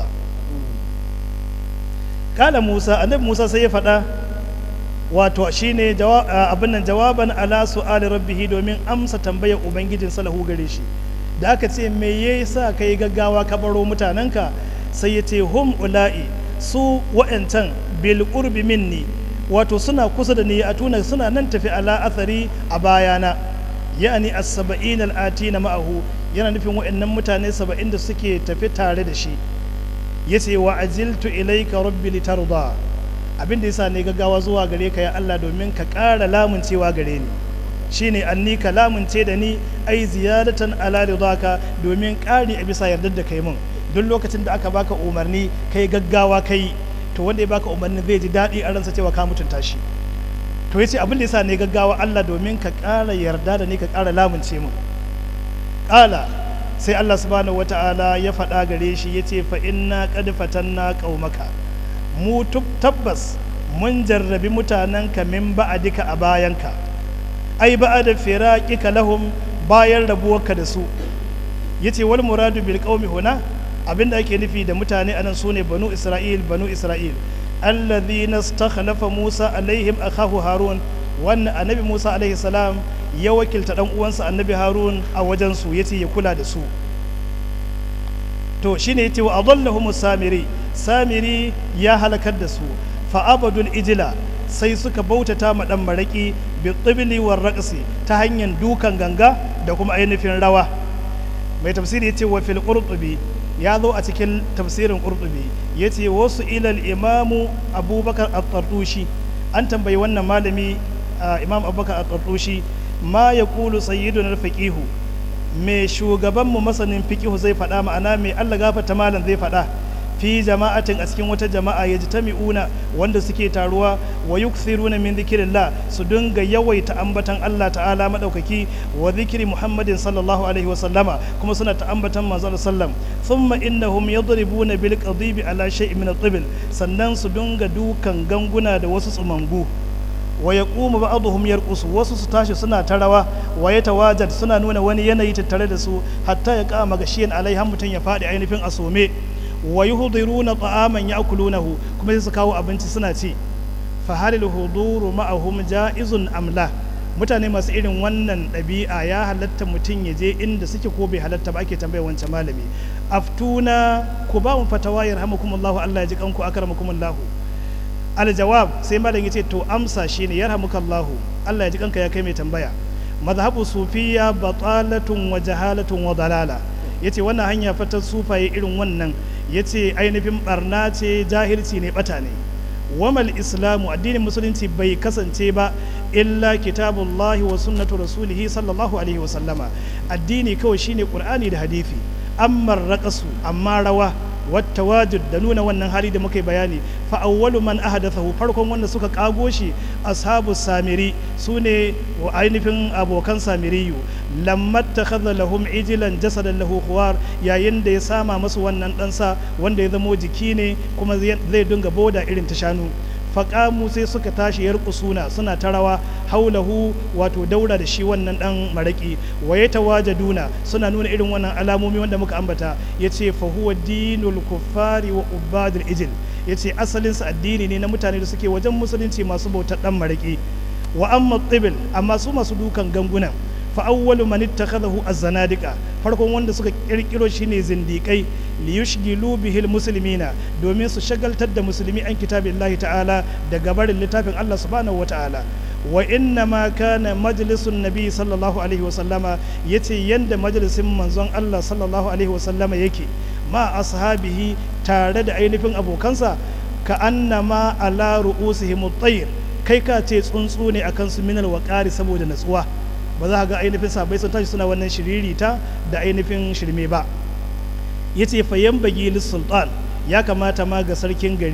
B: kala musa annabi musa sai ya faɗa wato shine abin nan jawaban ala su'ali rabbihi domin amsa tambayar ubangijin salahu gare shi da aka ce me yasa kai gaggawa ka baro mutanenka sai ya ce hum ula'i su wa'ancan bil qurbi minni wato suna kusa da ni a tuna suna nan tafi ala athari a bayana ya'ani as-saba'in al-atina ma'ahu yana nufin wa'annan mutane saba'in da suke tafi tare da shi yace wa ajiltu ilayka rabbi litarda abin da yasa ne gaggawa zuwa gare ka ya Allah domin ka ƙara lamuncewa gare ni shine anni ka lamunce da ni ai ziyadatan ala ridaka domin ƙari a bisa yardar da kai mun duk lokacin da aka baka umarni kai gaggawa kai to wanda ya baka umarni zai ji daɗi a ransa cewa ka mutunta shi to yace abin da yasa ne gaggawa Allah domin ka ƙara yarda da ni ka ƙara lamunce mun ƙala sai Allah subhanahu wata'ala ya faɗa gare shi yace fa inna qad fatanna qaumaka mu tabbas mun jarrabi mutanenka min ba'adika a bayanka ai ba'ada firaqika lahum bayan rabuwarka da su yace wal muradu bil qaumi huna abinda ake nufi da mutane anan sune banu isra'il banu isra'il alladhina istakhlafa musa alaihim akahu harun wannan annabi musa alaihi salam ya wakilta dan uwansa annabi harun a wajen su yace ya kula da su to shine yace wa adallahum samiri samiri ya halakar da su fa abadul ijla sai suka bautata ma dan maraki bi tibli war raqsi ta hanyar dukan ganga da kuma ainihin rawa mai tafsiri yace wa fil qurtubi ya zo a cikin tafsirin qurtubi yace wasu ilal imamu abubakar at-tartushi an tambayi wannan malami imam abubakar at-tartushi ma yaqulu sayyiduna al-faqihu me shugabanmu masanin fiqihu zai faɗa ma'ana mai Allah gafarta malam zai faɗa fi jama'atin a cikin wata jama'a ya ji tami'una wanda suke taruwa wa yukthiruna min dhikrillah su dinga yawaita ambatan Allah ta'ala madaukaki wa dhikri Muhammadin sallallahu alaihi wa sallama kuma suna ta ambatan manzo sallam thumma innahum yadribuna bil qadibi ala shay'in min at sannan su dinga dukan ganguna da wasu tsumangu wa yaqumu ba'dhum yarqusu wasu su tashi suna ta rawa wa yatawajad suna nuna wani yanayi tattare da su hatta ya kama gashiyan alaiha mutun ya fadi ainihin asome wa yuhdiruna ta'aman ya'kulunahu kuma sai su kawo abinci suna ci fa halil huduru ma'ahum ja'izun amla mutane masu irin wannan ɗabi'a ya halatta mutum ya je inda suke ko bai halatta ba ake tambaya wancan malami aftuna ku ba mu fatawa yarhamukumullahu Allah ya ji kanku akramakumullahu aljawab sai malam yace to amsa shine yarhamukallahu Allah ya ji kanka ya kai mai tambaya mazhabu sufiya batalatun wa jahalatun wa dalala yace wannan hanya fata sufaye irin wannan yace ainihin barna ce jahilci ne bata ne wamal islamu addinin musulunci bai kasance ba illa kitabullahi wa sunnatu rasulihi sallallahu alaihi wa sallama addini kawai shine qur'ani da hadisi amma raqasu amma rawa wata wajid da nuna wannan hali da muka yi bayani fa awwalu man ahdathahu farkon wanda suka kago shi ashabu samiri sune wa ainihin abokan samiriyu lamma takhadha lahum ijlan jasadan lahu khuwar yayin da ya sama masu wannan ɗansa wanda ya zamo jiki ne kuma zai dinga boda irin ta shanu faƙamu sai suka tashi yarƙusuna suna ta rawa haulahu wato daura da shi wannan ɗan maraƙi wa ya tawajaduna suna nuna irin wannan alamomi wanda muka ambata ya ce fahuwa dinul kuffari wa ubadul ijil ya ce asalinsa addini ne na mutane da suke wajen musulunci masu bautar ɗan maraƙi wa amma tsibil amma su masu dukan gangunan fa awwalu man ittakhadahu az-zanadiqa farkon wanda suka kirkiro shine zindikai li yushgilu bihi al-muslimina domin su shagaltar da musulmi an kitabillahi ta'ala da gabarin littafin Allah subhanahu wata'ala wa inna ma kana majlisun nabi sallallahu alaihi wa sallama yace yanda majalisin manzon Allah sallallahu alaihi wa sallama yake ma ashabihi tare da ainihin abokansa ka annama ala ru'usihim at-tayr kai ka ce tsuntsu ne akan su minal waqari saboda natsuwa ba za ga ainihin sabai sun tashi suna wannan shiririta da ainihin shirme ba ya ce fayan bagi sultan ya kamata ma ga sarkin gari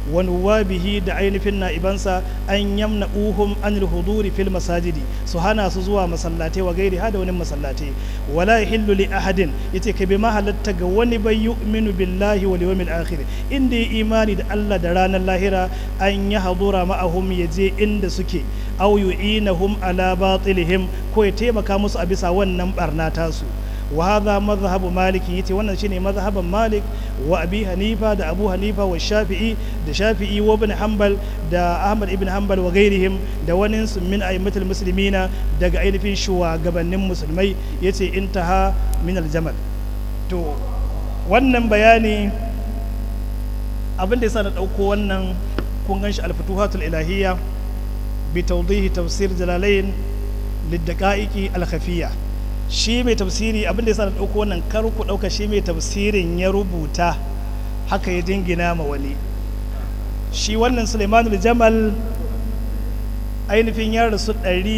B: wa nuwabihi da ainihin na'ibansa an yamna uhum an huduri fil masajidi su hana su zuwa masallatai wa gairi hada wani masallatai wala yahillu li ahadin yace kai bai ma halatta ga wani bai yu'minu billahi wal yawmil akhir inda ya imani da Allah da ranar lahira an ya hadura ma'ahum yaje inda suke aw yu'inahum ala batilihim ko ya taimaka musu a bisa wannan barna tasu wa hadha madhhabu malik yace wannan shine mazhaban malik wa abi hanifa da abu hanifa wa shafi'i da shafi'i wa ibn hanbal da ahmad ibn hanbal wa gairihim da wani min a'immatul muslimina daga ainihin shugabannin musulmai yace intaha min aljamal to wannan bayani abin da yasa na dauko wannan kun ganshi al-futuhatul ilahiyya bi tawdihi tafsir jalalain lid-daqa'iqi al-khafiyya shi mai tafsiri abin da ya sa da ɗauko wannan kar ku ɗauka shi mai tafsirin ya rubuta haka ya dingina ma wani shi wannan suleimanul jamal ainihin ya rasu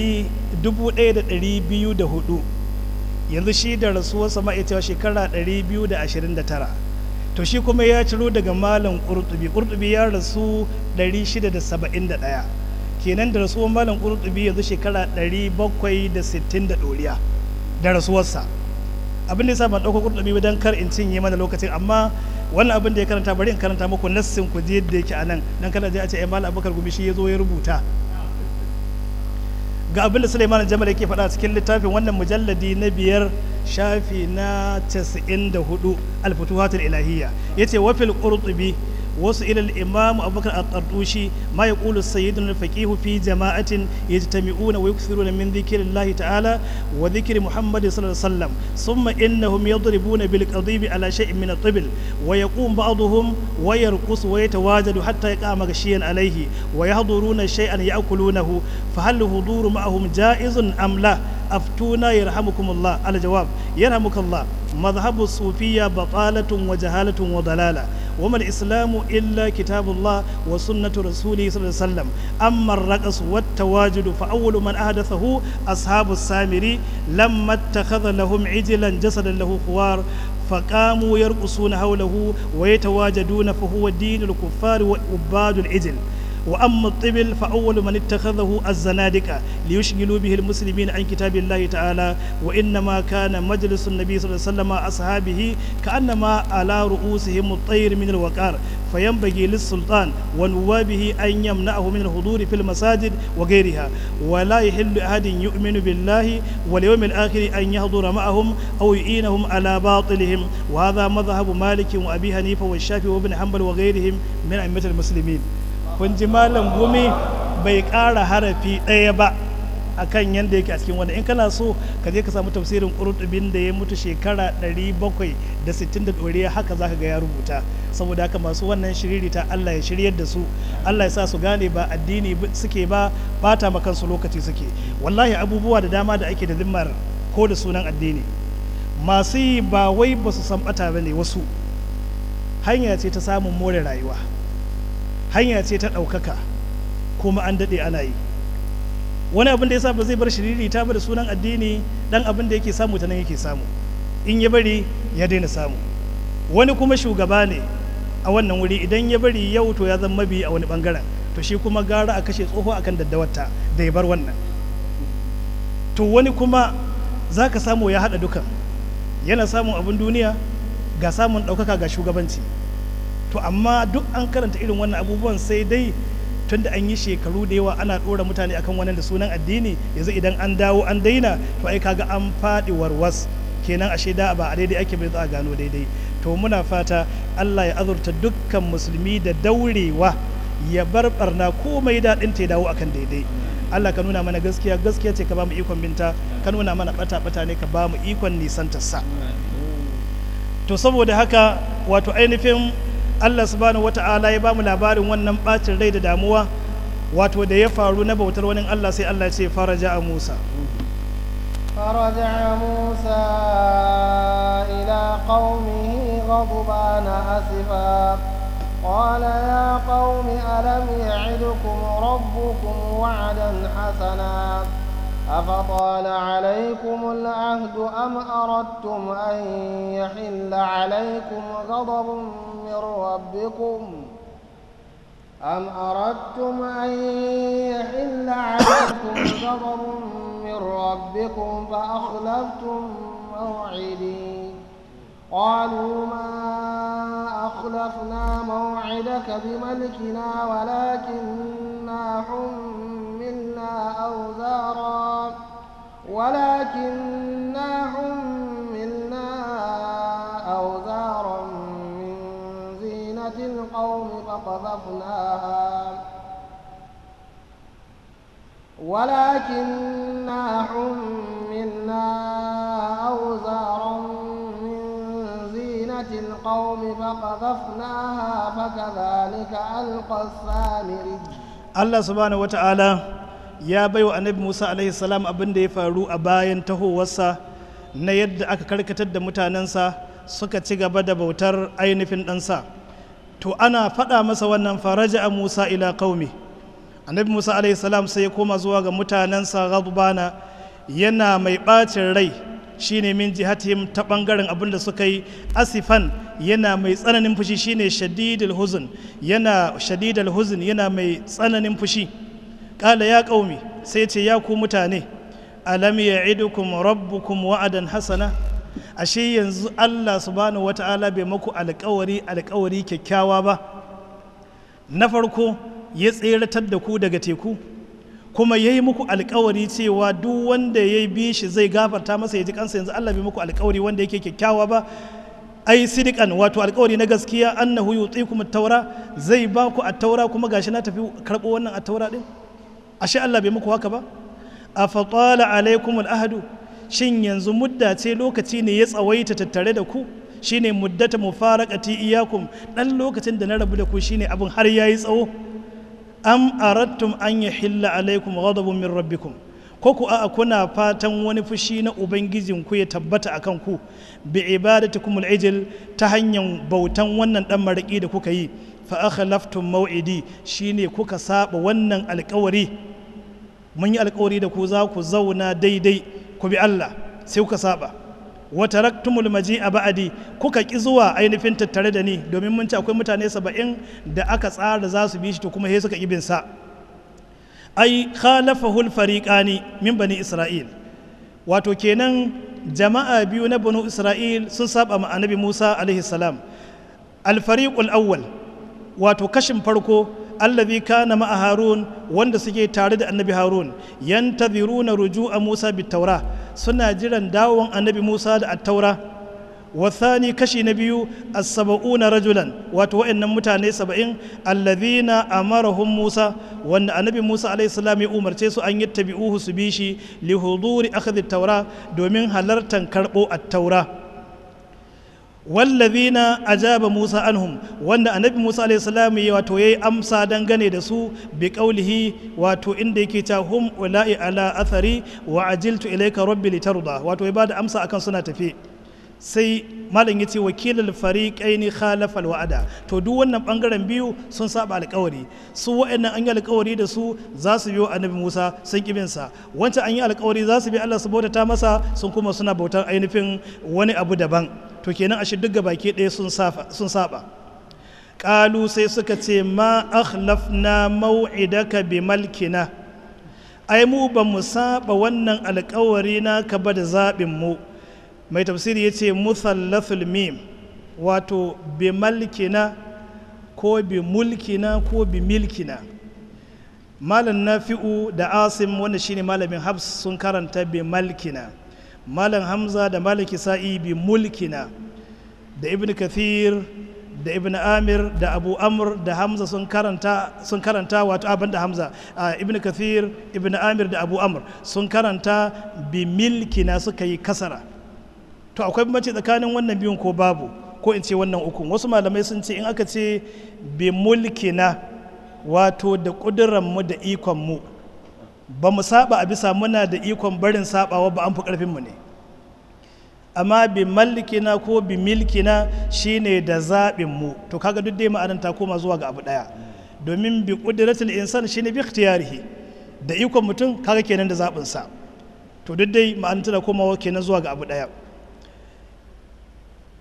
B: hudu yanzu shi da rasuwarsa ma'aikacewa shekara 229 to shi kuma ya ciro daga malam ƙurtubi ƙurtubi ya rasu 671 kenan da rasuwar malam ƙurtubi yanzu shekara 760 da ɗoriya da rasuwarsa abin da ya sa ban ɗauko kurɗumi don kar in cinye mana lokacin amma wannan abin da ya karanta bari in karanta muku nassin ku je yadda yake a nan don kada je a ce ai malam abubakar gumi shi ya zo ya rubuta ga abin da suleiman jamal yake faɗa cikin littafin wannan mujalladi na biyar shafi na 94 alfutuhatul ilahiyya yace wafil qurtubi wasu ilal imam abubakar al-tardushi ma ya ƙulu sayyidun al-faqihu fi jama'atin yajtami'una wa yukthiruna min dhikrillahi ta'ala wa dhikri muhammad sallallahu alaihi wasallam thumma innahum yadribuna bil qadibi ala shay'in min at-tibl wa yaqum ba'dhum wa yarqus wa yatawajadu hatta yaqama ghashiyan alayhi wa yahduruna shay'an ya'kulunahu fa hal huduru ma'ahum ja'izun am la أفتونا يرحمكم الله الجواب يرحمك الله مذهب الصوفية بطالة وجهالة وضلالة وما الإسلام إلا كتاب الله وسنة رسوله صلى الله عليه وسلم أما الرقص والتواجد فأول من أحدثه أصحاب السامري لما اتخذ لهم عجلا جسدا له خوار فقاموا يرقصون حوله ويتواجدون فهو دين الكفار وعباد العجل وأما الطبل فأول من اتخذه الزنادقة ليشغلوا به المسلمين عن كتاب الله تعالى وإنما كان مجلس النبي صلى الله عليه وسلم أصحابه كأنما على رؤوسهم الطير من الوقار فينبغي للسلطان ونوابه أن يمنعه من الحضور في المساجد وغيرها ولا يحل أحد يؤمن بالله واليوم الآخر أن يحضر معهم أو يعينهم على باطلهم وهذا مذهب مالك وأبي حنيفة والشافعي وابن حنبل وغيرهم من أئمة المسلمين kun ji malam gumi bai ƙara harafi ɗaya ba a kan yadda yake a cikin wanda in kana so ka je ka samu tafsirin ƙurutubin da ya mutu shekara 760 da ɗoriya haka za ka ga ya rubuta saboda haka masu wannan shiririta Allah ya shiryar da su Allah ya sa su gane ba addini suke ba bata ma kansu lokaci suke wallahi abubuwa da dama da ake da zimmar ko da sunan addini masu yi ba wai ba su san bata ba ne wasu hanya ce ta samun more rayuwa hanya ce ta ɗaukaka kuma an daɗe ana yi wani abin da ya sa ba zai bar shiriri ta ba da sunan addini dan abin da yake samu ta nan yake samu in ya bari ya daina samu wani kuma shugaba ne a wannan wuri idan ya bari yau to ya zama mabi a wani bangaren to shi kuma gara a kashe tsoho akan daddawarta da ya bar wannan to wani kuma za ka samu ya haɗa dukan yana samun abin duniya ga samun ɗaukaka ga shugabanci to amma duk an karanta irin wannan abubuwan sai dai tunda an yi shekaru da yawa ana ɗora mutane akan wannan da sunan addini yanzu idan an dawo an daina to ai kaga an faɗi warwas kenan ashe da ba a daidai ake bai za a gano daidai to muna fata Allah ya azurta dukkan musulmi da daurewa ya bar barna komai daɗin ta ya dawo akan daidai Allah ka nuna mana gaskiya gaskiya ce ka ba mu ikon binta ka nuna mana bata bata ne ka ba mu ikon nisantarsa to saboda haka wato ainihin Allah subhanahu wata'ala ya bamu labarin wannan bacin rai da damuwa wato da ya faru na bautar wani Allah sai Allah ce faraja a Musa
A: فرجع موسى إلى قومه غضبان أسفا قال يا قوم ألم يعدكم ربكم وعدا حسنا أفطال عليكم العهد أم أردتم أن يحل عليكم غضب من ربكم أم أردتم أن يحل عليكم غضب من ربكم فأخلفتم موعدي قالوا ما أخلفنا موعدك بملكنا ولكننا حملنا أوزارا ولكننا حملنا أوزارا من زينة القوم فقذفناها ولكننا حملنا أوزارا من زينة القوم فقذفناها فكذلك ألقى السامري
B: Allah subhanahu wata'ala ya bai wa annabi Musa alaihi salam abin da ya faru a bayan tahowarsa na yadda aka karkatar da mutanensa suka ci gaba da bautar ainihin ɗansa to ana faɗa masa wannan faraja a Musa ila qaumi annabi Musa alaihi salam sai ya koma zuwa ga mutanensa ghadbana yana mai ɓacin rai shine min jihatihim ta ɓangaren abin da suka yi asifan yana mai tsananin fushi shine shadidul huzun yana shadidul huzun yana mai tsananin fushi kala ya qaumi sai ce ya ku mutane alam ya'idukum rabbukum wa'adan hasana ashe yanzu Allah subhanahu wata'ala bai maku alƙawari alƙawari kyakkyawa ba na farko ya tseratar da ku daga teku kuma ya yi muku alkawari cewa duk wanda ya bi shi zai gafarta masa ya ji kansa yanzu Allah bai muku alkawari wanda yake kyakkyawa ba ai sidikan wato alkawari na gaskiya annahu yutikum at-taura zai ba ku at-taura kuma gashi na tafi karbo wannan at-taura din ashe Allah bai muku haka ba afatala alaikum al-ahdu shin yanzu mudda ce lokaci ne ya tsawaita tattare da ku shine muddata mufaraqati iyakum dan lokacin da na rabu da ku shine abin har yayi tsawo am arattum an yahilla alaikum ghadabun min rabbikum ko ku a kuna fatan wani fushi na ubangijin ku ya tabbata akan ku bi ibadatikum al-ijl ta hanyar bautan wannan dan maraki da kuka yi fa akhlaftum maw'idi shine kuka saba wannan alƙawari mun yi alƙawari da ku za ku zauna daidai ku bi Allah sai kuka saba wa taraktumul maji'a ba'di kuka ki zuwa ainihin tattare da ni domin mun ci akwai mutane saba'in da aka tsara za su bi shi to kuma sai suka ibin sa ai khalafahul fariqani min bani isra'il wato kenan jama'a biyu na banu isra'il sun saba ma annabi Musa alaihi salam al fariqul awwal wato kashin farko allazi kana ma'a harun wanda suke tare da annabi harun yantaziruna ruju'a musa bitaura suna jiran dawon annabi musa da attaura wasani kashi na biyu as-sab'una rajulan wato wayannan mutane saba'in allazina amarahum musa wanda annabi musa alayhi salam ya umarce su an yattabi'uhu su bi shi li huduri akhdhi taura domin halartan karbo at-taura wallazina ajaba Musa anhum wanda annabi Musa alaihi salam ya wato yayi amsa dangane da su bi qaulihi wato inda yake ta hum ulai ala athari wa ajiltu ilayka rabbi litarda wato ya bada amsa akan suna tafi sai malam yace wakilul fariqaini khalafa alwa'ada to duk wannan bangaren biyu sun saba alƙawari su wa'annan an yi alƙawari da su za su biyo annabi Musa sun kibin sa wancan an yi alƙawari za su bi Allah su bautata masa sun kuma suna bautar ainihin wani abu daban to kenan ashe duk baki ɗaya sun saba ƙalu sai suka ce ma akhlafna mau'idaka bi malkina ai mu ba mu saba wannan alƙawari naka ba da zaɓin mu mai tafsiri ya ce musallathul mim wato bi malkina ko bi mulkina ko bi milkina malam nafi'u da asim wanda shine malamin habs sun karanta bi malkina malam hamza da malam kisa'i bi mulkina da ibn kathir da ibn amir da abu amr da hamza sun karanta sun karanta wato abin da hamza ibn kathir ibn amir da abu amr sun karanta bi milkina suka yi kasara to akwai bambanci tsakanin wannan biyun ko babu ko in ce wannan ukun wasu malamai sun ce in aka ce bi mulkina wato da ƙudurranmu da ikonmu ba mu saba a bisa muna da ikon barin sabawa ba an fi ƙarfinmu ne amma bi malkina ko bi milkina shine da zaɓinmu to kaga duk dai ma'anar ta koma zuwa ga abu ɗaya domin bi ƙuduratul insan shine bi ikhtiyarihi da ikon mutum kaga kenan da zaɓinsa to duk dai ma'anar tana komawa kenan zuwa ga abu ɗaya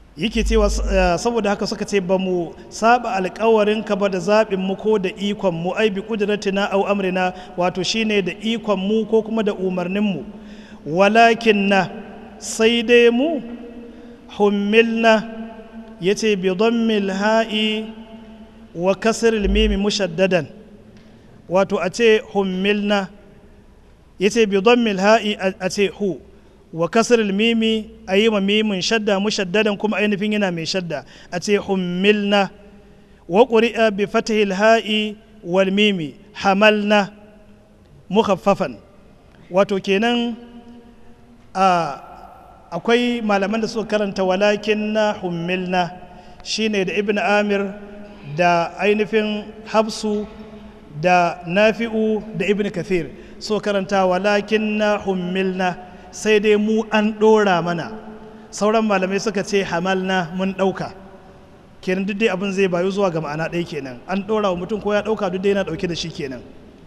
B: yake cewa saboda haka suka ce ba mu saba alkawarinka ba da zaɓin mu ko da ikon mu ai bi kudratina au amrina wato shine da ikon mu ko kuma da umarnin mu walakin na sai dai mu hummilna yace bi dhammil ha'i wa kasril mimi mushaddadan wato a ce hummilna yace bi dhammil ha'i a ce hu wa kasar mimi a yi ma mimin shadda mushaddadan kuma ainihin yana mai shadda a ce hummilna wa ƙuri'a bi fatahil ha'i wal mimi hamalna mukhaffafan wato kenan a akwai malaman da suka karanta walakin na hummilna shine da ibn amir da ainihin habsu da nafi'u da ibn kathir so karanta walakin na hummilna sai dai mu an ɗora mana sauran malamai suka ce hamalna mun ɗauka kenan duk dai abin zai bayu zuwa ga ma'ana ɗaya kenan an ɗora wa mutum ko ya ɗauka duk dai yana ɗauke da shi kenan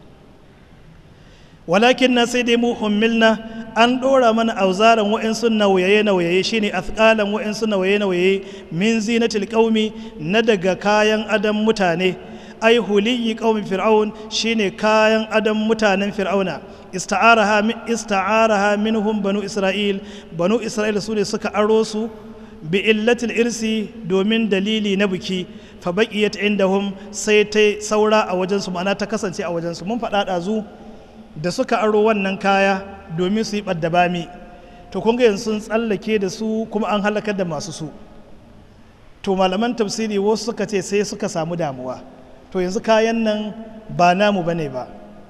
B: walakin na sai dai mu hummilna an ɗora mana auzaran wa'insu nauyaye nauyaye shine athqalan wa'insu nauyaye nauyaye min zinatil qaumi na daga kayan adam mutane ai huliyi qaumi fir'aun shine kayan adam mutanen fir'auna ista'araha ista'araha minhum banu isra'il banu isra'il su ne suka aro su bi illatil irsi domin dalili na biki fa baqiyat indahum sai ta saura a wajen su ma'ana ta kasance a wajen su mun faɗa ɗazu da suka aro wannan kaya domin su yi ɓadda bami to kun ga yanzu sun tsallake da su kuma an halakar da masu su to malaman tafsiri wasu suka ce sai suka samu damuwa to yanzu kayan nan ba namu bane ba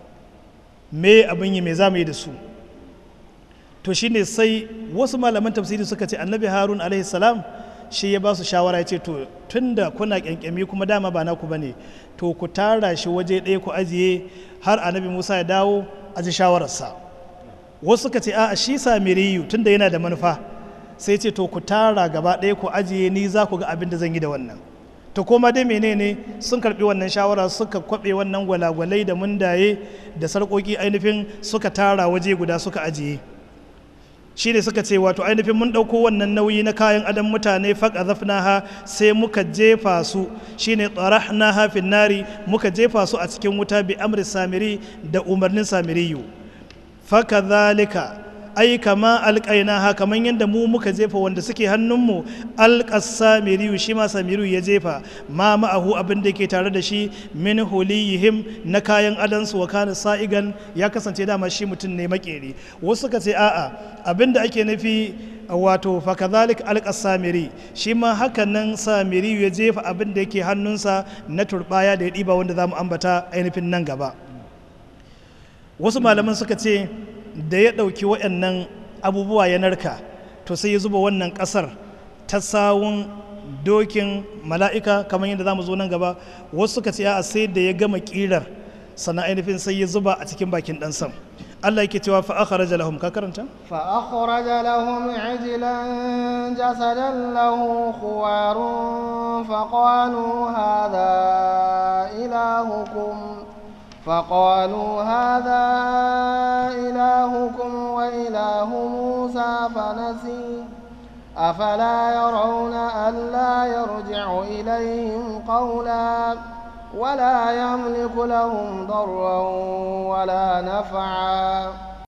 B: me abin yi me za mu yi da su to shine sai wasu malaman tafsiri suka ce annabi harun alaihi salam shi ya ba su shawara ya ce to tunda kuna kyankyami kuma dama ba naku bane to ku tara shi waje ɗaya ku ajiye har annabi musa ya dawo a ji shawararsa wasu suka ce a shi samiriyu tunda yana da manufa sai ce to ku tara gaba ɗaya ku ajiye ni za ku ga abin da zan yi da wannan to koma dai menene sun karbi wannan shawara suka kwabe wannan gwalagwalai da mundaye da sarƙoƙi ainihin suka tara waje guda suka ajiye shi ne suka ce wato ainihin mun ɗauko wannan nauyi na kayan adam mutane faƙa zafnaha sai muka jefa su shi ne tsarahnaha finnari muka jefa su a cikin wuta bi amri samiri da umarnin samiriyu faka zalika ai kama alƙaina ha kamar yadda mu muka jefa wanda suke hannunmu alƙas samiriyu shi ma samiriyu ya jefa ma ma'ahu abin da ke tare da shi min huliyihim na kayan adansu wa kana sa'igan ya kasance dama shi mutum ne makeri wasu suka ce a'a abin da ake nufi wato fakazalik alƙas samiri shi ma hakan nan samiriyu ya jefa abin da yake hannunsa na turbaya da ya ɗiba wanda za mu ambata ainihin nan gaba wasu malaman suka ce da ya ɗauki waɗannan abubuwa ya narka to sai ya zuba wannan ƙasar ta sawun dokin mala'ika kamar yadda za mu zo nan gaba wasu suka ce a sai da ya gama ƙirar sannan ainihin sai ya zuba a cikin bakin ɗan sam Allah yake cewa fa akhraja lahum ka karanta
A: fa akhraja lahum ijlan jasadan lahu khuwarun fa qalu hadha ilahukum فقالوا هذا إلهكم وإله موسى فنسي أفلا يرون ألا يرجع إليهم قولا ولا يملك لهم ضرا ولا نفعا